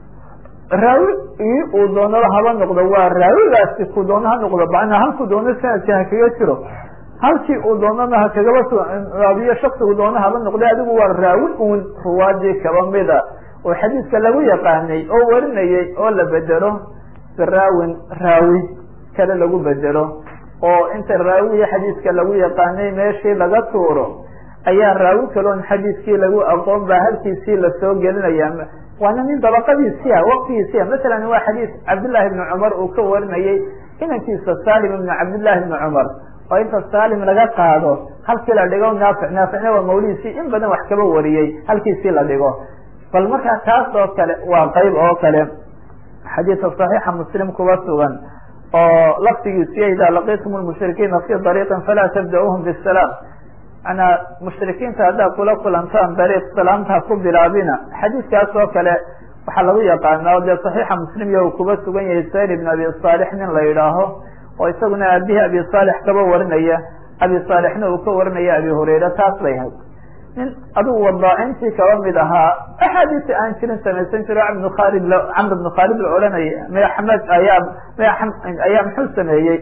raawi ii uu doonaba haba noqdo waa raawigaasi ku doono ha noqdo macnaa halku doono sanadka ha kaga jiro halkii uu doonana ha kagaba raabiyo shaksigu doono haba noqday adigu waa raawi uun ruwaadii kaba mida oo xadiiska lagu yaqaanay oo warinayay oo la bedelo biraawin raawi kale lagu bedelo oo inta raawiya xadiiska lagu yaqaanay meeshii laga tuuro ayaa raawi kaloon xadiiskii lagu aqoon baa halkiisii lasoo gelinaya waana nin dabaqadiisia waqtigiisia masalan waa xadiis cabdillahi ibni cumar uu ka warinayay inankiisa salim ibni cabdillahi ibni cumar oo inta salim laga qaado halkii la dhigo naafic naaficna waa mawlidiisii in badan wax kaba wariyey halkiisii la dhigo bal markaa taas oo kale waa qayb oo kale xadiisa صaxiixa muslim kuba sugan oo laftigiisiyo idaa laqitum lmushrikiina fi dariiqin falaa tabda-uuhum bisalaam manaa mushrikiinta haddaad kula kulantaan dariiq salaamta ku bilaabina xadiiskaas oo kale waxaa lagu yaqaana o dee صaxiixa muslim iyo uu kuba sugan yahay sayr ibn abi صaalix nin la yidhaaho oo isaguna abihi abi صaalix kaba warinaya abi صaalixna uu ka warinaya abi hurayra taas bay ahayd nin adugu wadaacintii kaba mid ahaa axaadiisi aan jirin samaysan jiro bn khalid camr bn khaalid la odhanaya maya xamed ayaa maya ayaa muxuu sameeyey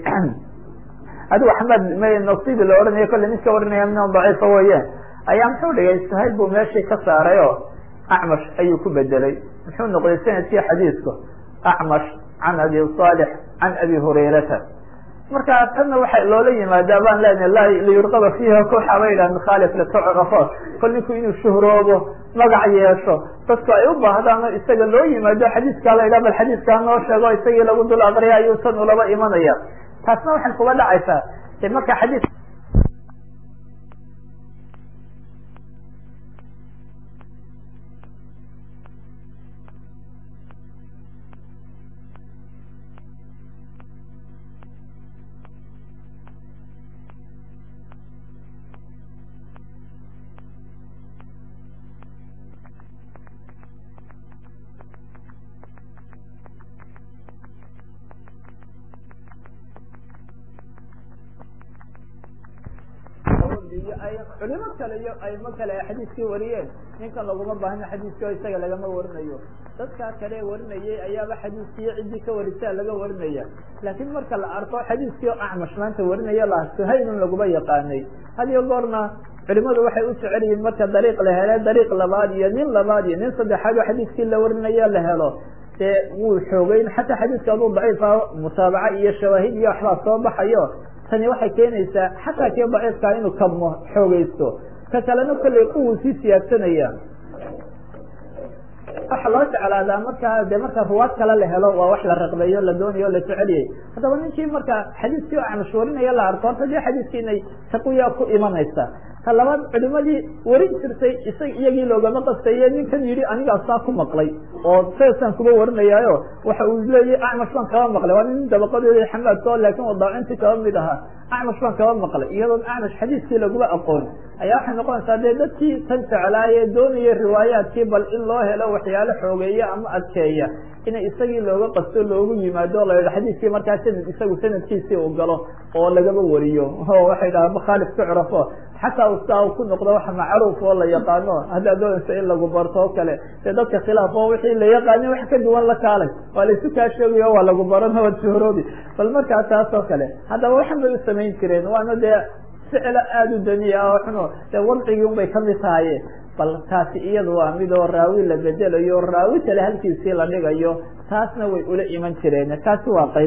adigu axmed may nasibi la odhanaya kolle nin ka warinaya min daciifa weeye ayaa muxuu dhigay sahayl buu meeshii ka saaray oo acmash ayuu ku bedelay muxuu noqday sanadkii xadiisku acmash can abi صaalix can abi hurayrata marka tanna waxa loola yimaadaa baan leenahay liyurqaba fiiha kooxa ba yidhah mukhalif litucrafo kol ninku inuu shuhroobo magac yeesho dadku ay u baahdaan oo isaga loo yimaado xadiiskaa la yidhah bal xadiiskaa noo sheego isagii lagu dul aqriya ayuu tan ulaba imanaya taasna waxay kuba dhacaysaa de marka xadiis culimo kale iyo aimo kale ay xadiiskii wariyeen ninkan laguma baahna xadiiskii oo isaga lagama warinayo dadkaa kale warinayay ayaaba xadiiskii ciddii ka warisaa laga warinaya laakiin marka la arko xadiiskii oo acmash maanta warinaya la suhaylun laguma yaqaanay had iyo goorna culimadu waxay u jecel yihiin marka dariiq la hele dariiq labaad iyo nin labaad iyo nin saddexaad oo xadiiskii la warinayo la helo dee wuu xoogeyn xataa xadiiska aduu daciifa mutaabaca iyo shawaahid iyo waxbaa soo baxayo tani waxay keenaysaa xataa kii daciifkaa inuu kabmo xoogeysto ka kalena kollay quwuu sii siyaadsanaya waxa loo jeclaadaa markaa de marka ruwaad kale la helo waa wax la raqbeeyo la doonayo la jeceliyay haddaba ninkii marka xadiiskii acmash warinaya la arko horta dee xadiiskii inay taqiya ku imanaysa ta labaad culimadii warin jirtay isag iyagii loogama qastaye ninkan yidhi anigaa saa ku maqlay oo saasaan kuba warinayaayo waxa uu leeyahy acmash baan kaba maqlay waa nin dabaqadeeda xamaadko laakin wadaacintii kaba mid ahaa acmash baan kaba maqlay iyadoon acmash xadiiskii laguma aqoon ayaa waxay noqonaysaa dee dadkii tan jeclaaye doonaya riwaayaadkii bal in loo helo waxyaalo xoogeeya ama adkeeya ina isagii looga qasto loogu yimaado la yidha xadiiskii markaa sanad isagu sanadkiisii uu galo oo lagaba wariyo oo waxay dhahaa makhaalif tucrafo xataa ustaa ku noqdo wax macruuf oo la yaqaano haddaad doonayso in lagu barto oo kale dee dadka khilaaf oo wixii la yaqaani wax ka duwan la kaalay waa laysu kaa sheegayo waa lagu barano waad shuhroobi bal markaa taas oo kale haddaba waxan bay u samayn jireen waana dee ficlo aada u daniya oo xuno dee wadcigii un bay kamid tahaye bal taasi iyadu waa mid oo raawi la bedelayo raawi kale halkiisii la dhigayo taasna way ula iman jireen taasi waa qayb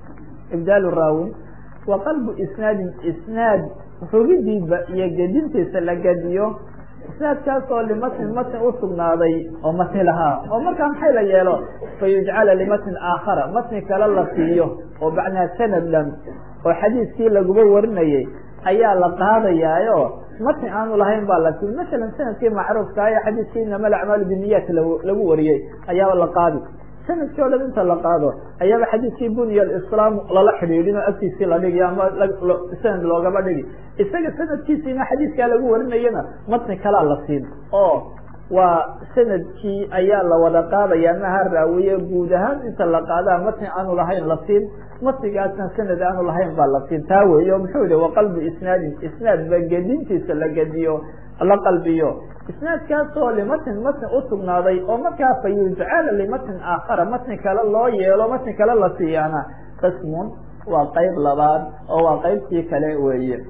ibdaalu raawin wa qalbu isnaadin isnaad rogidiiba iyo gedintiisa la gediyo isnaadkaas oo limatnin matn usugnaaday oo matni lahaa oo markaa maxay la yeelo fayujcala limatnin aakhara matni kale la siiyo oo macnaa sanad dhan oo xadiiskii laguba warinayay ayaa la qaadayaayo matni aanu lahayn baa la sii masalan sanadkii macruufka ee xadiiskii inama alacmaalu biniyat lagu wariyey ayaaba la qaadi sanadkii o dhan inta la qaado ayaaba xadiiskii bunya alislaam lala xidhiidhin oo agtiisii la dhigi ama sanad loogaba dhigi isaga sanadkiisiina xadiiskaa lagu warinayana matni kalaa la siin oo waa sanadkii ayaa la wada qaadaya maha raawiye guud ahaan inta la qaadaa matni aanu lahayn la siin matnigaasna sanad aanu lahayn baa la siin taa weey o muxuu yihi waqalbu isnaadin isnaad ba gedintiisa la gediyo la qalbiyo isnaadkaasoo limatnin matni usugnaaday oo markaa fa yujcala limatnin aakhara matni kale loo yeelo matni kale la siiyaana qismun waa qayb labaad oo waa qaybtii kale weeye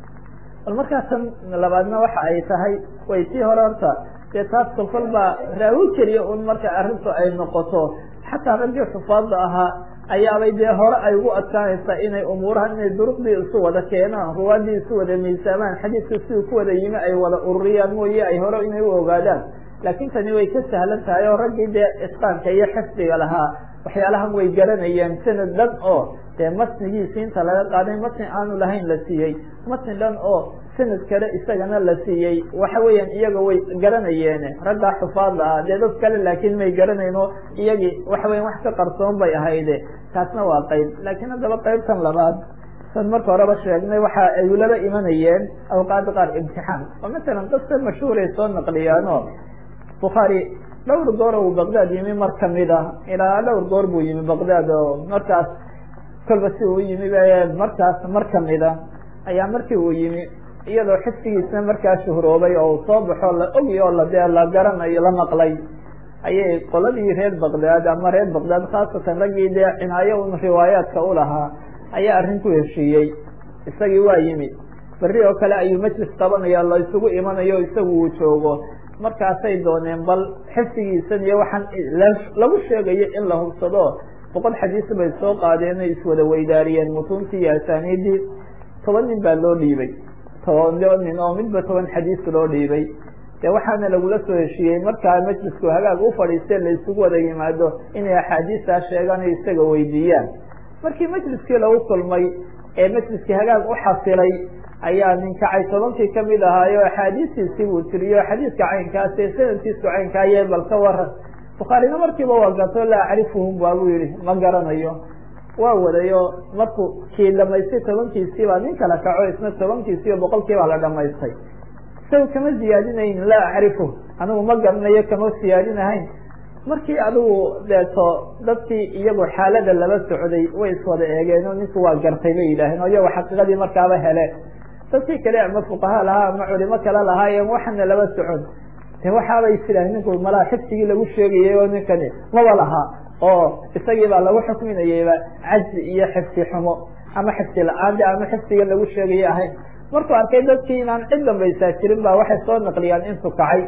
bal markaa tan labaadna waxa ay tahay way tii hore horta dee taas kolkol baa raawi keliya un marka arrintu ay noqoto xataa raggii xufaadda ahaa ayaabay dee hore ay ugu adkaanaysaa inay umuurahan inay duruqdii isu wada keenaan ruwaadii isu wada miisaamaan xadiidka siduu ku wada yimi ay wada ururiyaan mooye ay hore inay u ogaadaan laakiin tani way ka sahlan tahay oo raggii dee isqaanka iyo xifdiga lahaa waxyaalahan way garanayeen sanad dhan oo dee matnigiisi inta laga qaaday matni aanu lahayn la siiyey matni dhan oo sanad kale isagana la siiyey waxa weeyaan iyaga way garanayeen raggaa xufaadda ah dee dad kale laakiin may garanayn oo iyagii waxa weyan wax ka qarsoon bay ahayde taasna waa qayb laakiin haddaba qaybtan labaad san marka horeba sheegnay waxa ay ulaba imanayeen awqaada qaar imtixaan oo masalan qisa mashhuuray soo naqliyaano bukhaari dhowr goor uu baqdaad yimi mar kamid ah ilaa dhowr goor buu yimi baqdaad oo markaas kolba si uu yimi markaas mar kamida ayaa markii uu yimi iyadoo xifdigiisna markaa shuhroobay oo uu soo baxo la ogi oo la dee la garanayo la maqlay ayay qoladii reer baqdaad ama reer baqdaad khaasatan raggii dee cinaayo un riwaayaadka u lahaa ayaa arrin ku heshiiyey isagii waa yimi berri oo kale ayuu majlis qabanaya la isugu imanayo isagu uu joogo markaasay dooneen bal xifdigiisan iyo waxaan lagu sheegayo in la hubsado boqol xadiis bay soo qaadeen ay iswada weydaariyeen mutuuntii iyo asaaniidii toban nin baa loo dhiibay toban nin oo midba toban xadiis loo dhiibay de waxaana lagula soo heshiiyey markaa majlisku hagaag u fadhiistee la isugu wada yimaado inay axaadiistaa sheegaan o isaga weydiiyaan markii majliskii lagu kulmay ee majliskii hagaag u xasilay ayaa nin kacay tobankii kamid ahaayo axaadiistiisii buu tiriyo xadiiska caynkaas ee sanadkiisu caynkaayee bal ka waran bukhaarina markiiba waa gato laa acrifuhum baabuu yihi ma garanayo waa wadayo markuu kii dhamaystay tobankiisii baa nin kala kaco isna tobankiisiiyo boqolkii baa la dhamaystay isaga kama ziyaadinayn laa acrifu anigu ma garanayo kama siyaadinahayn markii adigu deeto dadkii iyagu xaalada laba socday way iswada eegeen oo ninku waa gartay bay yidhaaheen oo iyago xaqiiqadii markaaba hele dadkii kale ama fuqaha lahaa ama culimo kale lahaayeen waxana laba socon de waxaabay isidhaaheen ninku malaha xifdigii lagu sheegayay oo ninkani maba lahaa oo isagii baa lagu xukminayayba cajzi iyo xifdi xumo ama xifdi la-aande ama xifdiga lagu sheegayay ahayn markuu arkay dadkii inaan cid dambaysaa jirin ba waxay soo naqliyaan intu kacay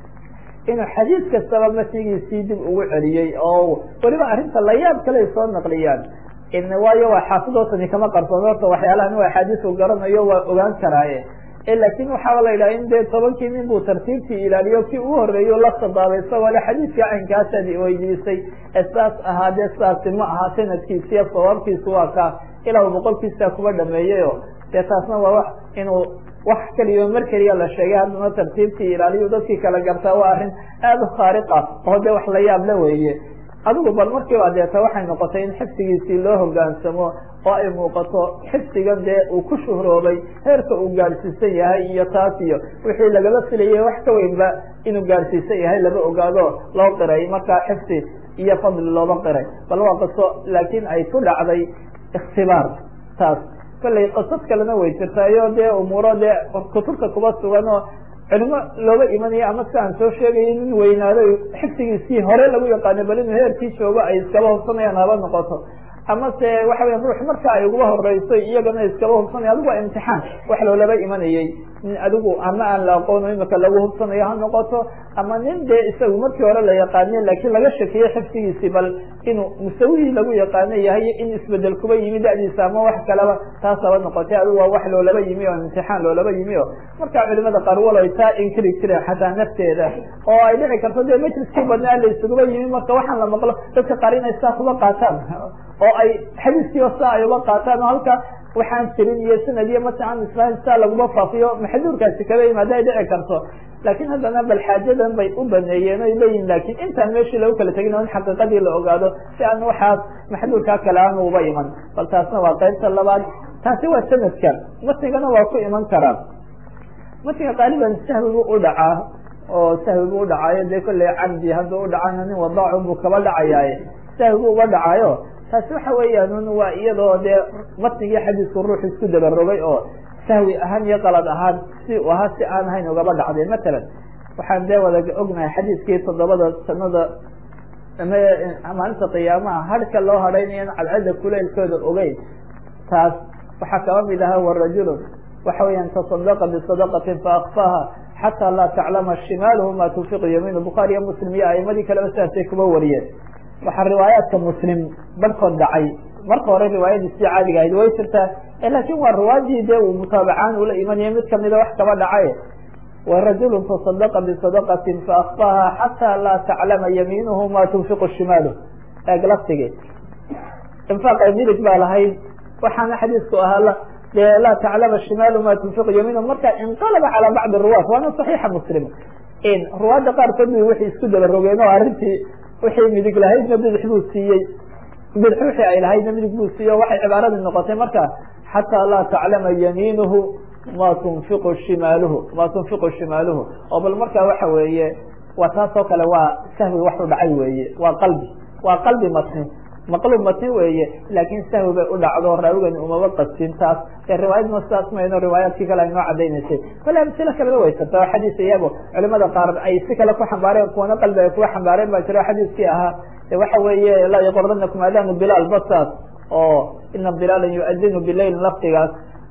inuu xadiis kastaba matnigiisii dib ugu celiyey oo weliba arrinta layaab kale soo naqliyaan waayo waa xaafidootani kama qarsoon horta waxyaalahan u axaadiis u garanayo waa ogaan karaaye lakin waxaaba la yidhaha in dee tobankii nin buu tartiibtii ilaaliyo kii ugu horeeyo la sadaabay isagoo le xadiiskii caynkaasad weydiisay ee saas ahaa dee saasi ma aha sanadkiisiiyo sawaabkiisu waa kaa ilaa boqolkiisa kuba dhameeyeyo dee taasna waa wax inuu wax keliya mar keliya la sheegay haddana tartiibtii ilaaliyu dadkii kala gartaa waa arrin aada u khaariqa oo de wax la yaab la weeye adigu bal markiiba deeta waxay noqotay in xifdigiisii loo hogaansamo oo ay muuqato xifdigan dee uu ku shuhroobay heerka uu gaadhsiisan yahay iyo taas iyo wixii lagala filayay wax ka weynba inuu gaadhsiisan yahay lama ogaado loo qiray markaa xifdi iyo fadli looba qiray bal waa qiso laakiin ay ku dhacday ikhtibaar taas kollay qisad kalena way jirtaayo dee umuuro dee kutubta kuba sugan oo culimo looga imanayo ama si aan soo sheegayo nin weynaaday xifdigiisii hore lagu yaqaano bal inuu heerkii joogo ay iskaba hubsanayaan haba noqoto ama se waxa weya ruux marka ay uguba horeyso iyagana iskaba hubsanaya adigu waa imtixaan wax loolaba imanayay nin adigu ama aan la aqoono imika lagu hubsanayo ha noqoto ama nin dee isagu markii hore la yaqaaniye laakiin laga shakiye xifdigiisii bal inuu musawihii lagu yaqaano yahay in isbedel kuba yimi da'diisa ama wax kaleba taas haba noqotay adigu waa wax loolaba yimi oo imtixaan loolaba yimi o marka culimada qaar waloy taa inkiri jireen xataa nafteeda oo ay dhici karto dee majliskii badnaa la isuguba yimi marka waxaan la maqlo dadka qaar inay saa kuba qaataan oo ay xadiiskii saa ay uba qaataan oo halka waxaan jirin iyo sanad iyo masalan israil saa laguma faafiyo maxduurkaasi kaba yimaada ay dhici karto laakiin haddana bal xaajadan bay u baneeyeen oy leeyihin laakiin intaan meeshii lagu kala tegin oo in xaqiiqadii la ogaado si aan waxaas maxduurkaa kale aan uba iman bal taasna waa qaybta labaad taasi waa sanadka matnigana waa ku iman karaa matniga qaaliban sahwigu u dhacaa oo sahwigu u dhacaayo dee kolley cabdi hadduu u dhacana nin wadaacu buu kaba dhacayaaye sahwigu uga dhacayo taasi waxa weeyaan waa iyadoo dee matnigii xadiisku ruux isku dabarogay oo sahwi ahaan iyo qalad ahaan si u ahaa si aan ahayn ugaba dhacday matalan waxaan dee wada ognahay xadiiskii toddobada sanada maalinta qiyaamaha hadhka loo hadhaynayo cadcadda kuleylkooda ogeyn taas waxaa kaba mid ahaa warajulun waxa weeyaan tasadaqa bisadaqatin faakfaha xataa laa taclama shimaaluhu ma tunfiqu yamiinu bukhaari iyo muslim iyo aimadii kaleba sidaasay kuba wariyeen waxaa riwaayaadka muslim barhkood dhacay marka hore riwaayadiisii caadiga ahayd way jirtaa laakin waa riwaayadii dee uu mutaabacaan ula imanaya mid kamida wax kaba dhacay warajulu tasadaqa bisadaqatin faakfaha xataa laa taclama yamiinuhu ma tunfiqu shimaaluh eeg laftige infaaqa midig baa lahayd waxaana xadiisku ahaa dee laa taclama shimaalu ma tunfiqu yamiinuhu marka inqalaba calaa bacdi ruwaat waana saxiixa muslim ruwaadda qaarkood bu waxay isku daba rogeen oo arrintii wixii midig lahaydna bidix buu siiyey bidix wixii ay lahaydna midig buu siiyey o waxay cibaaradii noqotay marka xataa laa taclama yamiinuhu ma tunfiqu shimaaluhu ma tunfiqu shimaaluhu oo bal marka waxa weeye waa taas oo kale waa sahwi waxu dhacay weeye waa qalbi waa qalbi matni maqlub matni weeye laakin sahwi bay u dhacdo raawigan umaba qastin taas ee riwaayadna sidaas mayno riwaayaadkii kale ay noo cadaynaysay kale amsilo kaleba way jirta oo xadiis iyago culimada qaar ay si kale ku xambaareen kuwana qalbi ay kuga xambaareen baa jiro xadiiskii ahaa waxa weeye laa yaqordanakum adanu bilaal basaas oo ina bilaalan yuadinu bilail lafdigaas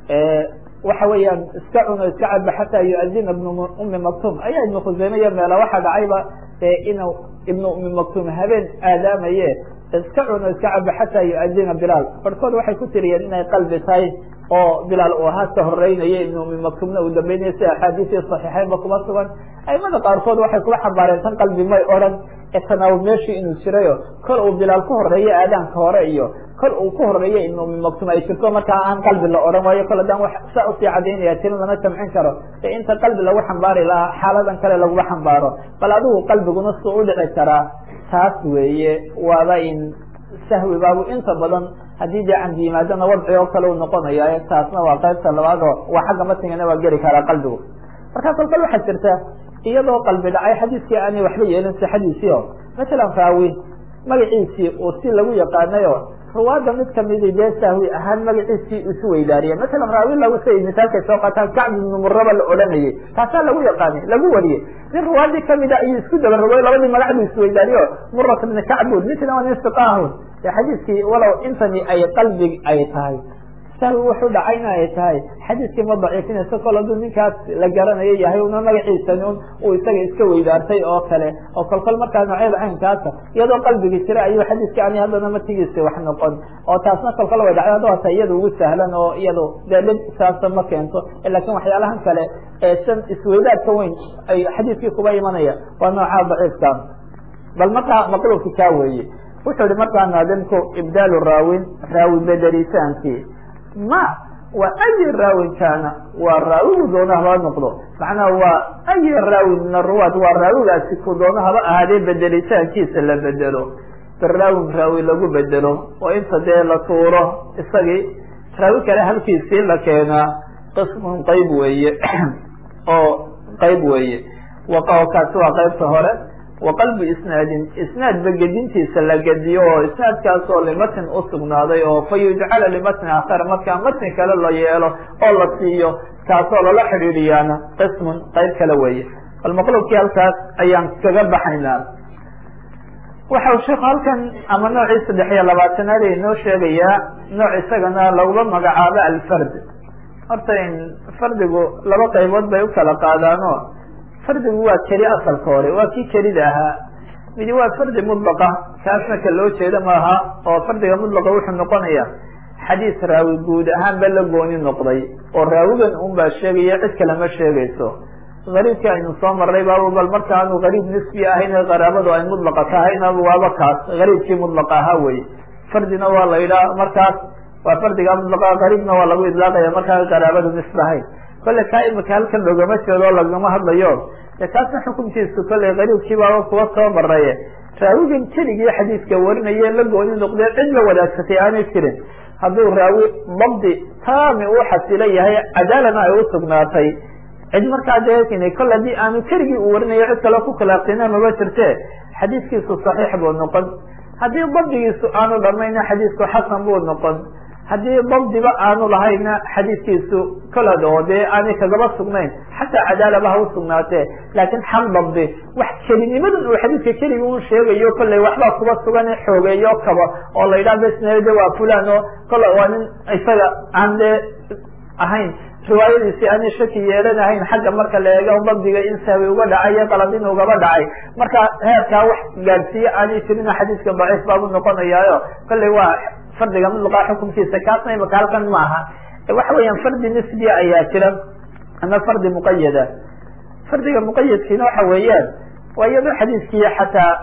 waxa weeyaan iska cuno iska caba xataa yuadina ibnu umi maktum ayaa ibnu khuseyme iyo meela waxaa dhacayba inuu ibnu umi maktum habeen aadaamaye iska cuno iska caba xataa yuadina bilaal barhkood waxay ku tiriyeen inay qalbi tahay oo bilaal uu ahaa ka horeynaya ibnu umi maktumna uu dambeynaya si axaadiisii saxiixeynba kuma sugan aimada qaarkood waxay kula xambaareen tan qalbi may odhan tanaawub meeshii inuu jirayo kol uu bilaal ku horeeyo aadaanka hore iyo kol uu ku horeeyo ibnu umi maktum ay jirto markaa aan qalbi la odhan waayo kol haddaan wax saa usii cadaynaya tirin lama jamcin karo e inta qalbi lagu xambaari lahaa xaaladan kale laguma xambaaro bal adigu qalbiguna suu udhici karaa taas weeye waaba in sahwi baabu inta badan haddii dee candi yimaadana wadci oo kale u noqonayo taasna waa qaybta labaad oo waa xagga matnigana waa geli karaa qalbigu markaa kol kal waxaa jirta iyadoo qalbi dhacay xadiiskii aanay waxba yeelin sixadiisii o matalan raawi magaciisii uu si lagu yaqaanayo ruwaada mid kamidi dee sahwi ahaan magaciisii isu weydaariye matalan raawi lagu say misaalkay soo qaataan kacb ibnu muraba la odhanayay taasaa lagu yaqaanay lagu wariyey nin ruwaadii kamida ayuu isku dabarogoy labadii magac buu isweydaariyo murat ibni kacbun midna waa nin siqaahun ee xadiiskii walow intani ay qalbi ay tahay sahwi wuxuu dhacayna ay tahay xadiiskii ma daciifinayso kol hadduu ninkaas la garanayo yahay una magaciisani un uu isaga iska weydaartay oo kale oo kolkol markaa noocyada caynkaasa iyadoo qalbigi jira ayuu xadiiskii ani haddana matigiisi wax noqon oo taasna kolkol way dhacday hadda ta iyada ugu sahlan oo iyadu dee dhib saasa ma keento lakin waxyaalahan kale ee san isweydaarka weyn ay xadiiskii kuba imanaya waa noocaa daciifka bal markaa maqlubki kaa weeye wuxuu ihi markaa naadimku ibdaalu raawin raawi bedelisaanki ma waa ayi raawin kaana waa raawigu doona haba noqdo macnaha waa ayi raawin min aruwaad waa raawigaasi ku doono haba ahaadee bedelitaankiisa la bedelo biraawin raawi lagu bedelo oo inta dee la tuuro isagii raawi kale halkiisii la keenaa qismun qayb weeye oo qayb weeye kaasi waa qaybta hore wa qalbu isnaadin isnaadba gedintiisa la gediyo oo isnaadkaasoo limatn usugnaaday oo fa yujcala limatni akhar markaa matni kale la yeelo oo la siiyo kaasoo lala xidhiidhiyaana qismun qayb kale weeye bal maqlubkii halkaas ayaan kaga baxaynaa waxau sheekhu halkan ama noocii saddex iyo labaatanaad ay noo sheegayaa nooc isagana laguma magacaabo alfard horta fardigu laba qaybood bay u kala qaadaano fardigu waa keli asalka hore waa kii kelida ahaa midi waa fardi mudlaqa kaasna ka loo jeeda maaha oo fardiga mudlaqa wuxuu noqonaya xadiis raawi guud ahaanba la gooni noqday oo raawigan un baa sheegaya cid kale ma sheegayso gariibki aynu soo marray baaba bal marka aanu gariib nisbi ahayn ee qaraabadu ay mudlaqa tahayna waaba kaas gariibkii mudlaqa ahaa weye fardina waa la yidhaha markaas waa fardiga mudlaqa gariibna waa lagu idlaaqaya markaa qaraabadu nisbi ahayn kolle kaa imika halkan loogama jeedo o lagama hadlayo de kaasna xukunkiisu kolley gariibkii baaba kuwa soo maraye raawigan keligii xadiiska warinaye la gooni noqdee cid la wadaagsatay aanay jirin hadduu raawi dabdi taami uu xasilo yahay cadaalana ay usugnaatay cid markaa dee kol haddii aanu keligii uu warinayo cid kale ku khilaafsina maba jirte xadiiskiisu saxiix buu noqon haddii dabdigiisu aanu dhamayna xadiisku xasan buu noqon haddii dabdiba aanu lahayna xadiiskiisu kolad oo dee aanay kagaba sugnayn xataa cadaalaba ha usugnaatee laakiin xaq dabdi wax kelinimadan uu xadiiska keligi un sheegayo kollay waxbaa kuba sugan xoogeeyo kaba oo la yidhaha besnede waa fulan oo kolla waa nin isaga aan dee ahayn riwaayadiisi aanay shaki yeelanahayn xagga marka la eego dabdiga in sahwi uga dhacay iyo qalad in ugaba dhacay marka heerkaa wax gaadhsiiye aanay jirina xadiiska daciif baabu noqonayaayo kollay waa fardiga mudlaqa xukunkiisa kaasna imaka halkan ma aha waxa weeyaan fardi nisbiya ayaa jira ama fardi muqayada fardiga muqayadkiina waxa weeyaan waa iyadoo xadiiskii xataa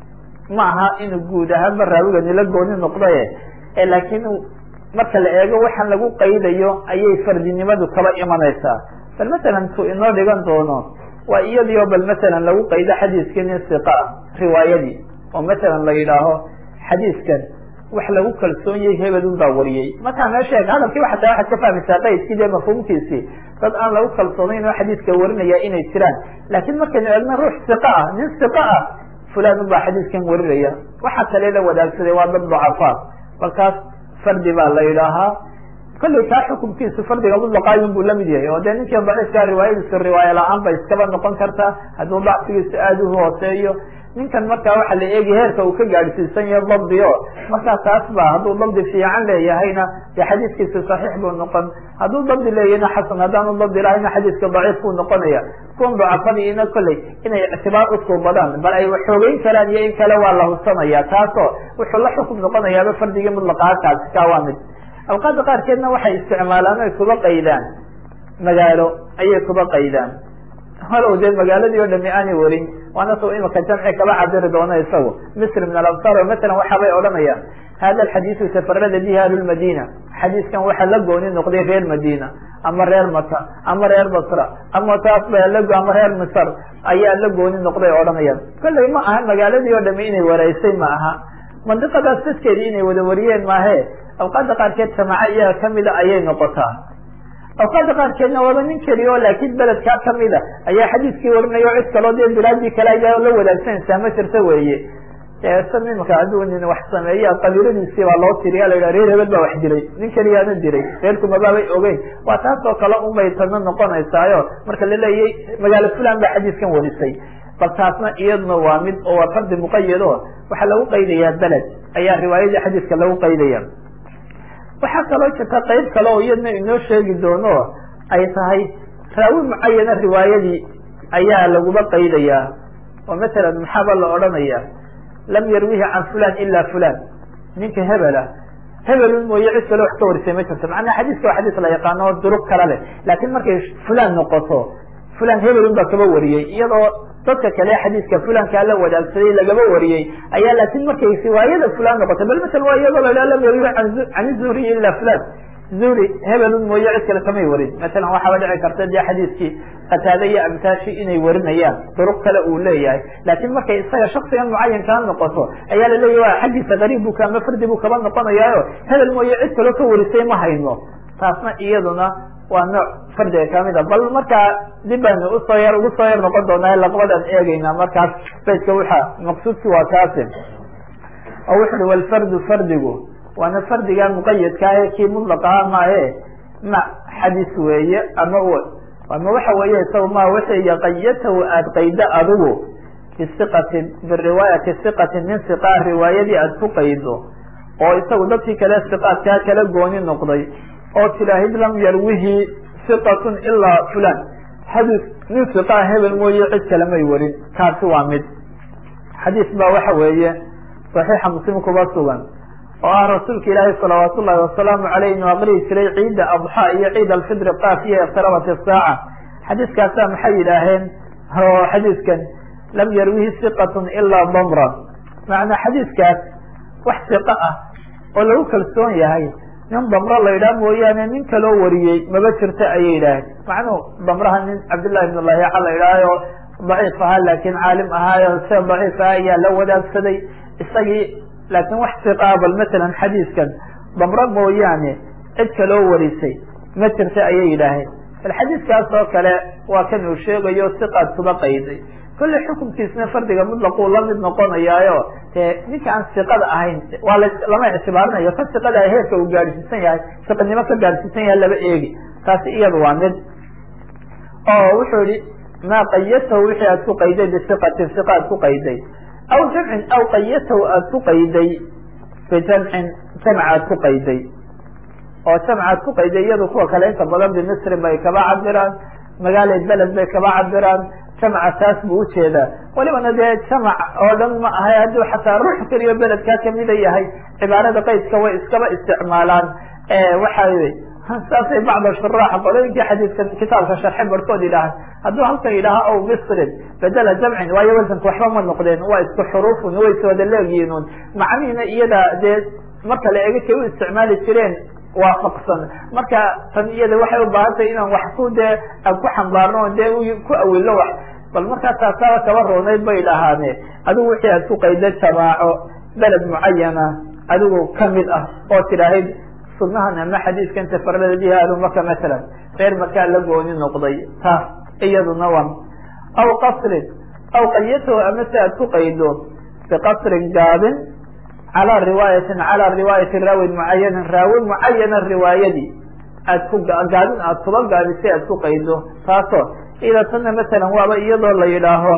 ma aha inuu guud ahaanba raawigani la gooni noqdaye laakiin marka la eego waxaan lagu qaydayo ayay fardinimadu kaba imanaysaa bal masalan tu inoo dhigan doono waa iyadiio bal masalan lagu qaydo xadiiskii nin siqa riwaayadii oo masalan la yidhaaho xadiiskan wax lagu kalsoon yahay hebelun baa wariyey markaa meesha eeg hadalkii xataa waxaad ka fahmaysaa qaydkii dee mafhuumkiisii dad aan lagu kalsoonayn oo xadiiska warinaya inay jiraan laakiin markaynu eegna ruux siqa ah nin siqa ah fulan baa xadiiskan warinaya waxa kale la wadaagsaday waa dad dacafaa balkaas fardi baa la yidhaahaa kollay kaa xukunkiisu fardiga mudlaqaayun buu lamid yahay oo dee ninki daciifkaa riwaayadiisu riwaaya la-aan bay iskaba noqon kartaa hadduu dacfigiisu aada u hooseeyo ninkan markaa waxa la eegi heerka uu ka gaadhsiisan yahay dabdi o markaa taas ba hadduu dabdi fiican leeyahayna dee xadiiskiisu saxiix buu noqon hadduu dabdi leeyahayna xasan haddaanu dabdi lahayna xadiiska daciif buu noqonaya kuwan dacafadiina kolley inay ictibaar usuubadaan bal ay waxoogeyn karaan iyo in kale waa la hubsanaya taasoo wuxuu la xukum noqonayaaba fardigii mudlaqaakaasi kaa waa mid awqaada qaarkeedna waxay isticmaalaan oy kuba qaydaan magaalo ayay kuba qaydaan halow dee magaaladii o dhami aanay warin waana su imika jamci kaba cabiri doono isagu misr min alabsar o masalan waxaabay odhanayaan hada alxadiisu tafarada bihi ahlulmadina xadiiskan waxaa la gooni noqday reer madina ama reer maka ama reer basra ama taas ba ama reer misr ayaa la gooni noqday odhanayaan kollay ma aha magaaladii oo dhami inay wareysay ma aha mandiqadaas dadkeedii inay wada wariyeen maahe awqaada qaarkeed samaaco iyaga kamida ayay noqotaa awqaada qaarkeedna waaba nin keliya oo laakiin beledkaa kamida ayaa xadiiskii warinaya o cid kaloo dee bilaadii kale ayaa la wadaagsanaysaa ma jirta weeye san imika hadduu nin wax sameeya qabiiladiisii baa loo tiriya la yidhaha reer hebel baa wax diray nin keliyaana diray reerku mabaabay ogeyn waa taas oo kale unbay tadna noqonaysaayo marka la leeyay magaalo fulan baa xadiiskan warisay bal taasna iyadna waa mid oo waa fardi muqayad o waxaa lagu qaydayaa beled ayaa riwaayadii xadiiska lagu qaydaya waxaa kaloo jirta qayb kale oo iyadna inoo sheegi doono ay tahay raawi mucayana riwaayadii ayaa laguba qaydayaa oo masalan maxaaba la odhanaya lam yarwihi can fulan ila fulan ninka hebela hebelun mooye cid kale wax ka warisay ma jirto macnaha xadiiska waa xadiis la yaqaano o durug kala leh laakiin markay fulan noqoto fulan hebelun baa kaba wariyey iyadoo dadka kale xadiiska fulankaa la wadaagsaday lagaba wariyey ayaa laakiin markay riwaayada fulan noqotay bal masala waa iyadoo la lam yarwi can zuhriy ila fulan zuhri hebelun mooye cid kale kamay warin masalan waxaaba dhici karta dee xadiiskii qataade iyo amtaashi inay warinayaan duruq kale uu leeyahay laakiin markay isaga shaksigan mucayankaa noqoto ayaa laleeyahy wa xaggiisa qariib bu ama fardi buu kaba noqonayaayo hebel mooye cid kaloo ka warisay ma hayno taasna iyaduna waa nooc fardiga kamid a bal markaa dib baynu usoo yar ugu soo yar noqon doonaa laqbadan eegeyna markaas baydka waxa maqsuudki waa kaasi oo wuxu uhi walfardu fardigu waana fardiga muqayadka ah kii mudlaqaha maahe ma xadis weeye ama ama waxa weeye isaga ma wixii yaqayatahu aada qaydo adigu bisiqatin biriwaayati siqatin min siqaa riwaayadii aada ku qaydo oo isagu dadkii kale siqaadkaa kala gooni noqday oo tilaahid lam yarwihi siqatun ilaa fulan xadiis nin siqaa hebel mooye cid kale may warin kaasi waa mid xadiis baa waxa weeye saxiixa muslim kuba sugan oo ah rasuulka ilaahi salawaat ullahi wasalaamu aleyh inuu aqrihi jiray ciida adxa iyo ciid alfidri qaaf iyo iqtarabat isaaca xadiiskaasa maxay yidhaaheen oo xadiiskan lam yarwihi siqatun ilaa damran macnaa xadiiskaas wax siqa ah oo lagu kalsoon yahay nin damro la yidhaha mooyaane nin kaloo wariyey maba jirto ayay yidhaaheen macnuhu damraha nin cabdillahi ibn lahiica la yidhaahayo daciif ahaa laakiin caalim ahaayo se daciif ah ayaa la wadaagsaday isagii laakiin wax siqaa bal masalan xadiiskan damro mooyaane cid kaloo warisay ma jirta ayay yidhaaheen bal xadiiskaas oo kale waa kan uu sheegayo siqaad kuba qayday kolle xukunkiisna fardiga mutlaquu lamid noqonayaayo dee ninka aan siqada ahayn waa la lama ictibaarinayo ka siqada heerka uu gaadhsiisan yahay siqanimo ka gaadhsiisan yahay laba eegi taasi iyada waa mid oo wuxuu yihi maa qayatahu wixii aad ku qayday bisiqatin siqa ad ku qayday aw jamcin aw qayatahu aada ku qayday bijamcin jamc aad ku qayday oo jamc aad ku qayday iyadu kuwa kale inta badan bimisrin bay kaba cabiraan magaala beled bay kaba cabiraan jamca taas buu ujeedaa walibana dee jamac oo dhan ma ahay hadduu xataa ruux keliyo beledkaa kamida yahay cibaarada qaydka way iskaba isticmaalaan waxa saasay bacd shuraax qolooyinkii xadiidka kitaabka sharxe barhkood yidhaaha hadduu halkan yidhaaha aw misrin bedela jamcin waayo wasanka waxba ma noqdeen waa isku xuruufun way iswada leegyihiin macnihiina iyada dee marka la ega kay u isticmaali jireen waafaqsan marka tan iyada waxay ubaahan tahay inaan wax ku dee aan ku xambaarno dee ku awilo wax bal markaa taasaaba kaba roonayd bay dhahaane adigu wixii aad ku qayda jamaaco beled mucayana adigu kamid ah oo tidhaahid sunahan ama xadiiskan tafarada bihi ahlumaka masalan reer markaa la gooni noqday taas iyaduna waa aw qasrin aw qayatahu ama si aad ku qaydo biqasrin gaabin calaa riwaayatin calaa riwaayati raawin mucayanin raawin mucayana riwaayadii aad ku gaabin aad kuba gaabisay aad ku qaydo taasoo ida tana masalan waaba iyadoo la yidhaaho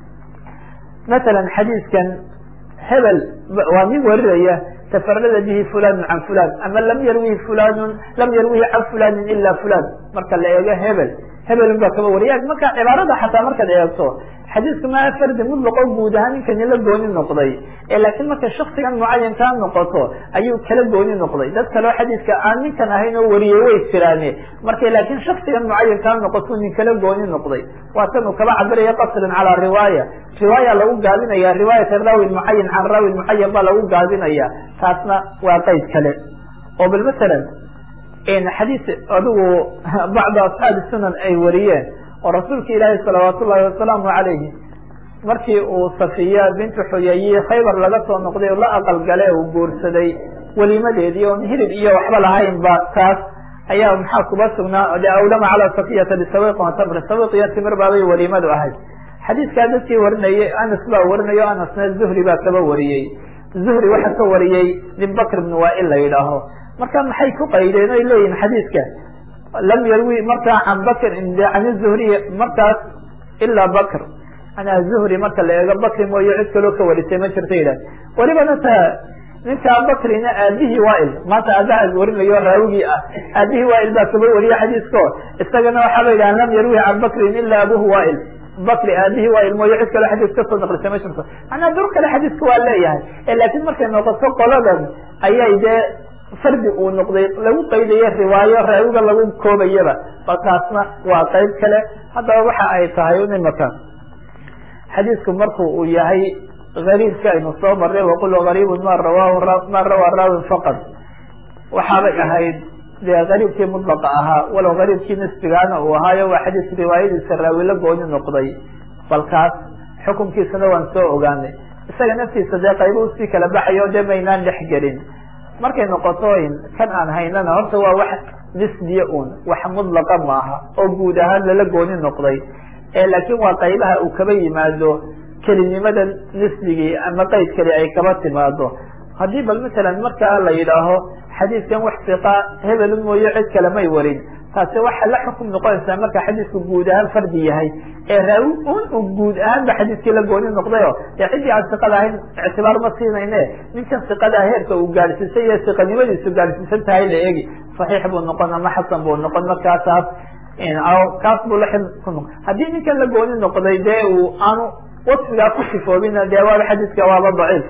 masalan xadiiskan hebel waa nin warinaya tafarada bihi fulanu can fulan ama lam yarwihi fulanun lam yarwihi can fulanin ila fulan marka la eego hebel hebelun baa kaba wariya marka cibaarada xataa markaad eegto xadiisku maa fardi mutlaqo guud ahaan ninkani la gooni noqday laakiin markay shaksigan mucayankaa noqoto ayuu kala gooni noqday dad kaleo xadiiska aan ninkan ahayn oo wariyey way jiraane markay laakiin shaksigan mucayankaa noqoto nin kala gooni noqday waa tan uu kaba cabiraya qasrin calaa riwaaya riwaaya lagu gaabinaya riwaayata raawin mucayan can raawin mucayan baa lagu gaabinaya taasna waa qeyd kale oo bal masalan xadiis adigu bacda asxaabi sunan ay wariyeen oo rasuulka ilaahi salawaat ullahi wasalaamu calayhi markii uu safiya bintu xuyayi khaybar laga soo noqday oo la aqal gale uu guursaday welimadeedii oon hilib iyo waxba lahayn ba taas ayaa maxaa kuba sugnaa de awlama calaa safiyata bisawiqin watamri sawiq iyo timir baabay walimadu ahayd xadiiskaa dadkii warinayay anas baa warinayo anasna zuhri baa kaba wariyey zuhri waxaa ka wariyey nin bakr ibn waail la yidhaaho marka maxay ku qaydeen oy leeyihin xadiiska lam yarwi markaa can bakr can zuhriy markaas ilaa bakr anaa zuhri marka la eego bakri mooye cid kaloo ka warisay ma jirta yidhah welibana ta ninkaa bakrina aabihii waail maanta aabaha warinayo raawigii ah aabihii waail baa kaba wariye xadiisko isagana waxaaba yidhaha lam yarwi can bakrin ila abuhu waail bakri aabihii waail mooye cid kaloo xadiis kasoo naqlisay ma jirto manaa dur kale xadiiska waa leeyahay laakiin markay noqoto qoladan ayay dee fardi uu noqday lagu qaydayo riwaayo raawiga lagu koobayaba ba taasna waa qayb kale haddaba waxa ay tahay imaka xadiisku marku uu yahay gariibka aynu soo marray waqul gariibun ma rawahu ma rawaa raawin faqad waxaabay ahayd dee gariibkii mudlaqa ahaa walow gariibkii nisbigaana uu ahaayo waa xadiis riwaayadiisa raawi la gooni noqday balkaas xukunkiisana waan soo ogaanay isaga naftiisa dee qaybo usii kala baxayo dee maynaan dhex gelin markay noqoto kan aan haynana horta waa wax nisbiya un wax mudlaqa maaha oo guud ahaan lala gooni noqday laakiin waa qaybaha uu kaba yimaado kelinimada nisbigii ama qeyd keli ay kaba timaado haddii bal masalan markaa la yidhaaho xadiidkan wax siqa hebel mooye cid kale may warin taasi waxa la xukum noqonaysaa marka xadiidku guud ahaan fardi yahay ee raawi un u guud ahaan ba xadiidkii la gooni noqdayo dee ciddii aan siqada ahayn ictibaar ma siinayne ninkan siqadaa heerka uu gaadhsiisay iyo siqanimadiisu gaadhsiisan tahay la eegi saxiix buu noqon ama xasan buu noqon markaasaas kaas buu la ku noqon haddii ninkan la gooni noqday dee uu aanu wasfigaa ku sifoobina dee waaba xadiidka waaba daciif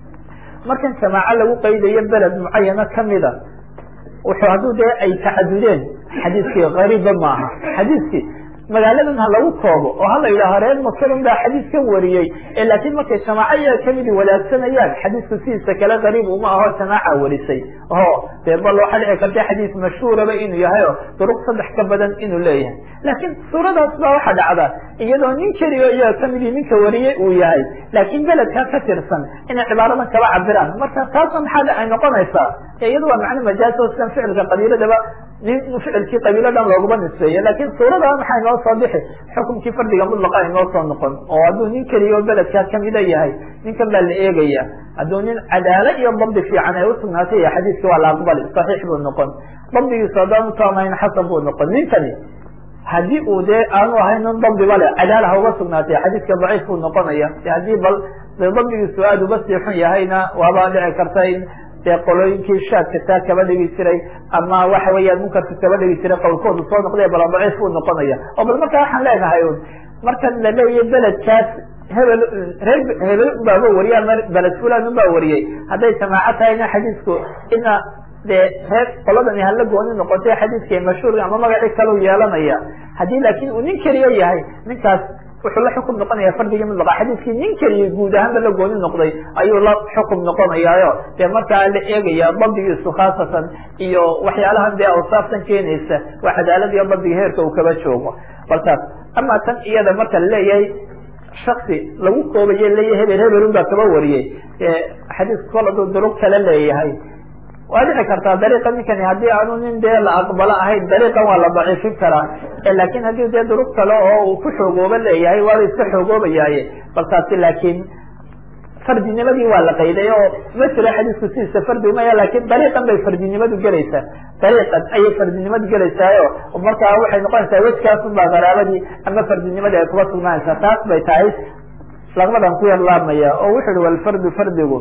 markan jamaaco lagu qaydayo beled mucayana kamida wuxuu hadduu dee ay tacadudeen xadiiskii gariibba maaha xadiiskii magaaladan ha lagu koobo oo hala yidhaaho reer makaron baa xadiiskan wariyey laakiin markay jamaaco iyaga kamidi wadaagsanayaan xadiisku sidiisa kale gariib uma aho jamaaca warisay o dee bal waxaa dhici karta xadiis mashhuuraba inuu yahay o duruq saddex ka badan inuu leeyahay laakiin suuradaas baa waxaa dhacda iyadoo nin keliyo iyaga kamidii ninka wariyey uu yahay laakiin beledkaa ka tirsan inay cibaaradan kaba cabiraan marka taasna maxaa ay noqonaysaa iyada waa macno majaaz oo sidan ficilka qabiiladaba nin ficilkii qabiilo dhan looguma nisbeeye laakiin suurada maxay noo soo bixi xukumkii fardiga mudlaqa ay noo soo noqon oo hadduu nin keliya oo beledkaa kamida yahay ninkan baa la eegaya hadduu nin cadaalo iyo dabdi fiican ay usugnaatay iyo xadiiskii waa la aqbali saxiix buu noqon dabdigiisu haddaan utaamayn xasan buu noqon ninkani haddii uu dee aanu ahayn nin dabdiba le cadaala ha uga sugnaatay xadiiska daciif buu noqonaya haddii bal de dabdigiisu aada uga sii xun yahayna waaba dhici karta in dee qolooyinkii shaadka taa kaba dhigi jiray ama waxa weeyaan munkarka kaba dhigi jiray qowlkoodu soo noqday bala daciif buu noqonaya oo bal markaa waxaan leenahay un markan la leeyahy beledkaas hebel reer hebel unbaaba wariya ama beled fulan unbaa wariyey hadday jamaaco tahayna xadiisku ina dee reer qoladani hala gooni noqotay xadiiska mashhuurka ama magacii kalau yeelanaya haddii laakin uu nin keliya yahay ninkaas wuxuu la xukum noqonaya fardigii mudlaqa xadiiskii nin keliya guud ahaanba la gooni noqday ayuu la xukum noqonayaayo dee markaa la eegaya dabdigiisu khaasatan iyo waxyaalahan dee awsaaftan keenaysa waa cadaalad iyo dabdiga heerka uu kaba joogo balkaas ama tan iyada marka laleeyahay shaksi lagu koobaye leeyahay hebel hebelun baa kaba wariyey xadiisku kol aduu duruq kale leeyahay waa dhici kartaa dariiqa ninkani haddii aanu nin dee la aqbalo ahayn dariiqan waa la daciifin karaa laakin haddii dee duruq kale oo uu ku xoogooba leeyahay waaba iska xoogoobayaaye balkaasi laakiin fardinimadii waa la qayday oo ma jiro xadiisku sidiisa fardi umaya lakin dariiqan bay fardinimadu gelaysaa dariiqan ayay fardinimadu gelaysaayo markaa waxay noqonaysaa wejkaasun baa qaraabadii ama fardinimadii ay kuba sugnaanaysaa taas bay tahay laqmadan ku yar laabmaya oo wuxu uhi walfardu fardigu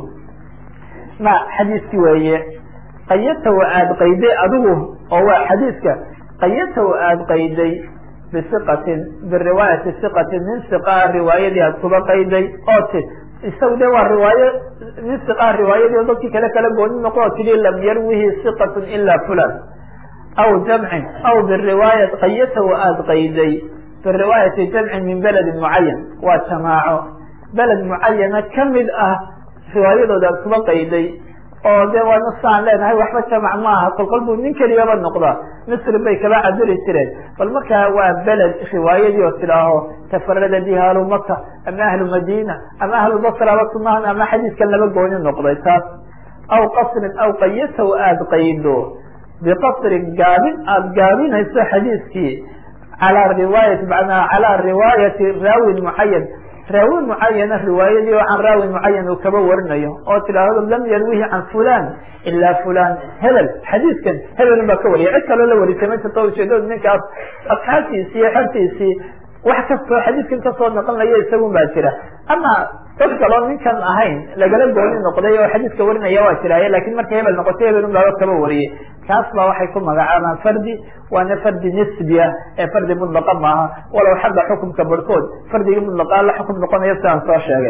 ma xadiiski weeye qayatahu aada qayday adigu oo waa xadiiska qayatahu aada qayday bisiqatin biriwaayati siqatin nin siqaa riwaayadii aad kuba qayday oo ti isagu de waa riwaayo nin siqaa riwaayadii oo dadkii kale kala gooni noqo oo tidhi lam yarwihi siqatun ila fulan aw jamcin aw biriwaaya qayatahu aada qayday biriwaayati jamcin min beledin mucayan waa jamaaco beled mucayana kamid ah riwaayadooda aad kuba qayday oo de waa nasaan leenahay waxba jamac maaha kolkol buu nin keliyaba noqda misri bay kaba cabiri jireen bal markaa waa beled riwaayadii oo tidhaaho tafarada biha ahlu maka ama ahlu madina ama ahlu basraba sunahan ama xadiiskan laba gooni noqday taas aw qasrin aw qayatahu aada qaydo biqasrin gaabin aada gaabinayso xadiiskii calaa riwaayati manaa calaa riwaayati raawin mucayan raawi mucayana riwaayadii oo can raawi mucayan uu kaba warinayo oo tidhaahdo lam yarwihi can fulan ilaa fulan hebel xadiiskan hebelun baa ka wariya cid kaloo la warisay ma jirto ujeedadu ninkaas asxaabtiisii iyo xertiisii wax kastoo xadiiskan kasoo noqonaya isagun baa jira ama dad kaloo ninkan ahayn lagala gooni noqday oo xadiiska warinaya waa jiraaye lakin markay hebel noqotay hebelun baaba kaba wariyey kaas baa waxay ku magacaabaan fardi waana fardi nisbi ah ee fardi mudlaqa maaha walow xagga xukumka barhkood fardigii mudlaqaa la xukum noqonayo sidaan soo sheegay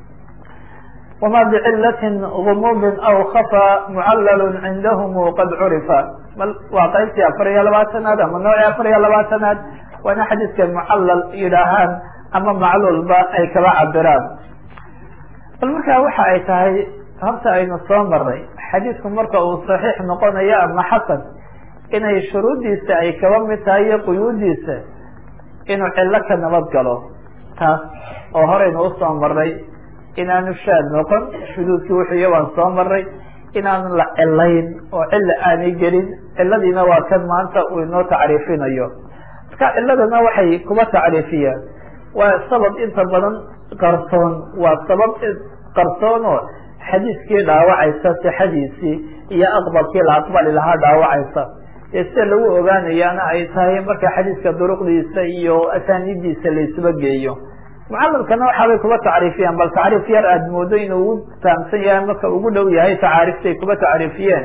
wama bicilatin gumubin aw khafa mucallalun cindahum qad curifa waa qaybtii afar iyo labaatanaad ama noocii afar iyo labaatanaad waana xadiiska mucallal yidhaahaan ama macluulba ay kaba cabiraan bal markaa waxa ay tahay horta aynu soo maray xadiisku marka uu saxiix noqonayo ama xasan inay shuruuddiisa ay kaba mid tahay iyo quyuudiisa inuu cillo ka nabad galo taas oo horeynu usoo maray inaanu shaad noqon shuduudkii wuxuuya waan soo maray inaanu la cilayn oo cilla aanay gelin ciladiina waa kan maanta uu inoo tacriifinayo marka ciladana waxay kuma tacriifiyaan waa sabab inta badan qarsoon waa sabab qarsoon oo xadiiskii dhaawacaysa sixadiisii iyo aqbalkii la aqbali lahaa dhaawacaysa dee sida lagu ogaanayaana ay tahay marka xadiiska duruqdiisa iyo asaanidiisa la isuba geeyo mucalamkana waxaabay kuba tacriifiyaan bal tacriif yar aada moodo inuu ugu fahamsan yahay marka ugu dhow yahay tacaariftay kuba tacriifiyeen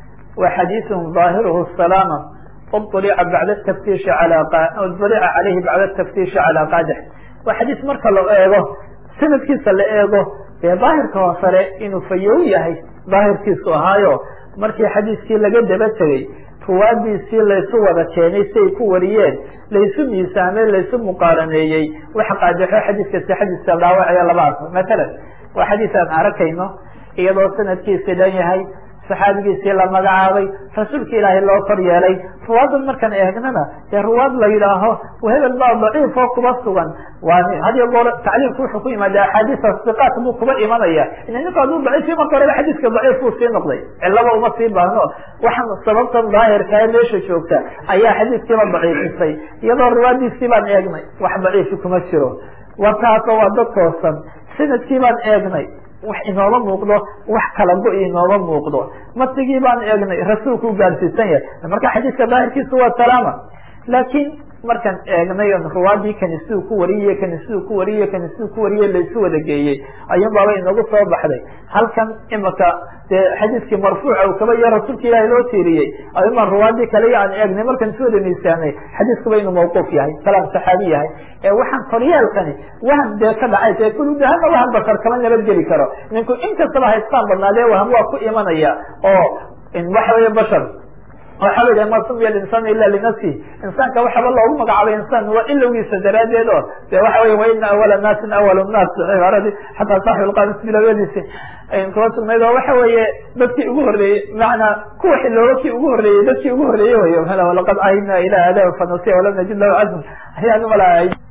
wa xadiiثun ظaahiruhu salaama ulica bacda taftiishi ala ulica caleyhi bacda taftiishi calaa qaadix waa xadiis marka la eego sanadkiisa la eego dee daahirka hoosare inuu fayow yahay daahirkiisu ahaayo markii xadiiskii laga daba tegey ruwaadiisii laysu wada keenay siay ku wariyeen laysu miisaamey laysu muqaaraneeyey waxa qaadixo xadiiska sixadiisa dhaawacaya laba arko matalan waa xadiis aan arakayno iyadoo sanadkiisi dhan yahay saxaabigiisii la magacaabay rasuulka ilaahay loo kor yeelay ruwaadan markaan eegnana dee ruwaad la yidhaaho hebel baa daciif oo kuba sugan waa hadiyo goor tacliimku wuxuu ku yimaada axaadiisa siqaat buu kuba imanaya ina ninku hadduu daciifi marka horeba xadiiska daciif buu sii noqday cilaba uma sii baahno waxaan sababtan daahirka ee meesha joogta ayaa xadiiskiiba daciifisay iyadoo ruwaadiisii baan eegnay wax daciifi kuma jiro wa taasoo waa dad toosan sanadkii baan eegnay wax inooma muuqdo wax kala go- inooma muuqdo matigii baan eegnay rasuulku gaadsiisan yahay marka xadiiska daahirkiisu waa salaama laakiin markaan eegnay ruwaadii kani siduu ku wariyey kani siduu ku wariyey kani siduu ku wariyey laysu wada geeyey ayun baaba inagu soo baxday halkan imaka dee xadiiskii marfuuca uu kaba iyo rasuulka ilaahi loo tiiriyey ayun baan ruwaadii kale aan eegnay markaan isu wada miisaanay xadiiskuba inuu mawquuf yahay kalaam saxaabi yahay ee waxaan koryeelkani waham dee ka dhacay dee kuludahana waham bashar kama nabadgeli karo ninku inkastaba haystaan badnaadee waham waa ku imanaya oo waxa weeye bashar waxa la yidhaha ma sumiya alinsaan ila linafsi insaanka waxaba loogu magacaabay insaan waa ilowgiisa daraadeed oo de waxa wey waina awala naasin awal naas cibaaradii xataa saaxib lqamis bilowadiisi kuba sugnayd oo waxa weeye dadkii ugu horreeyey macanaa kuwa xilooba kii ugu horreeyey dadkii ugu horreeyey way laqad ahidna ila aadam fanasiya walam najid lahu cazm ayaan umalahay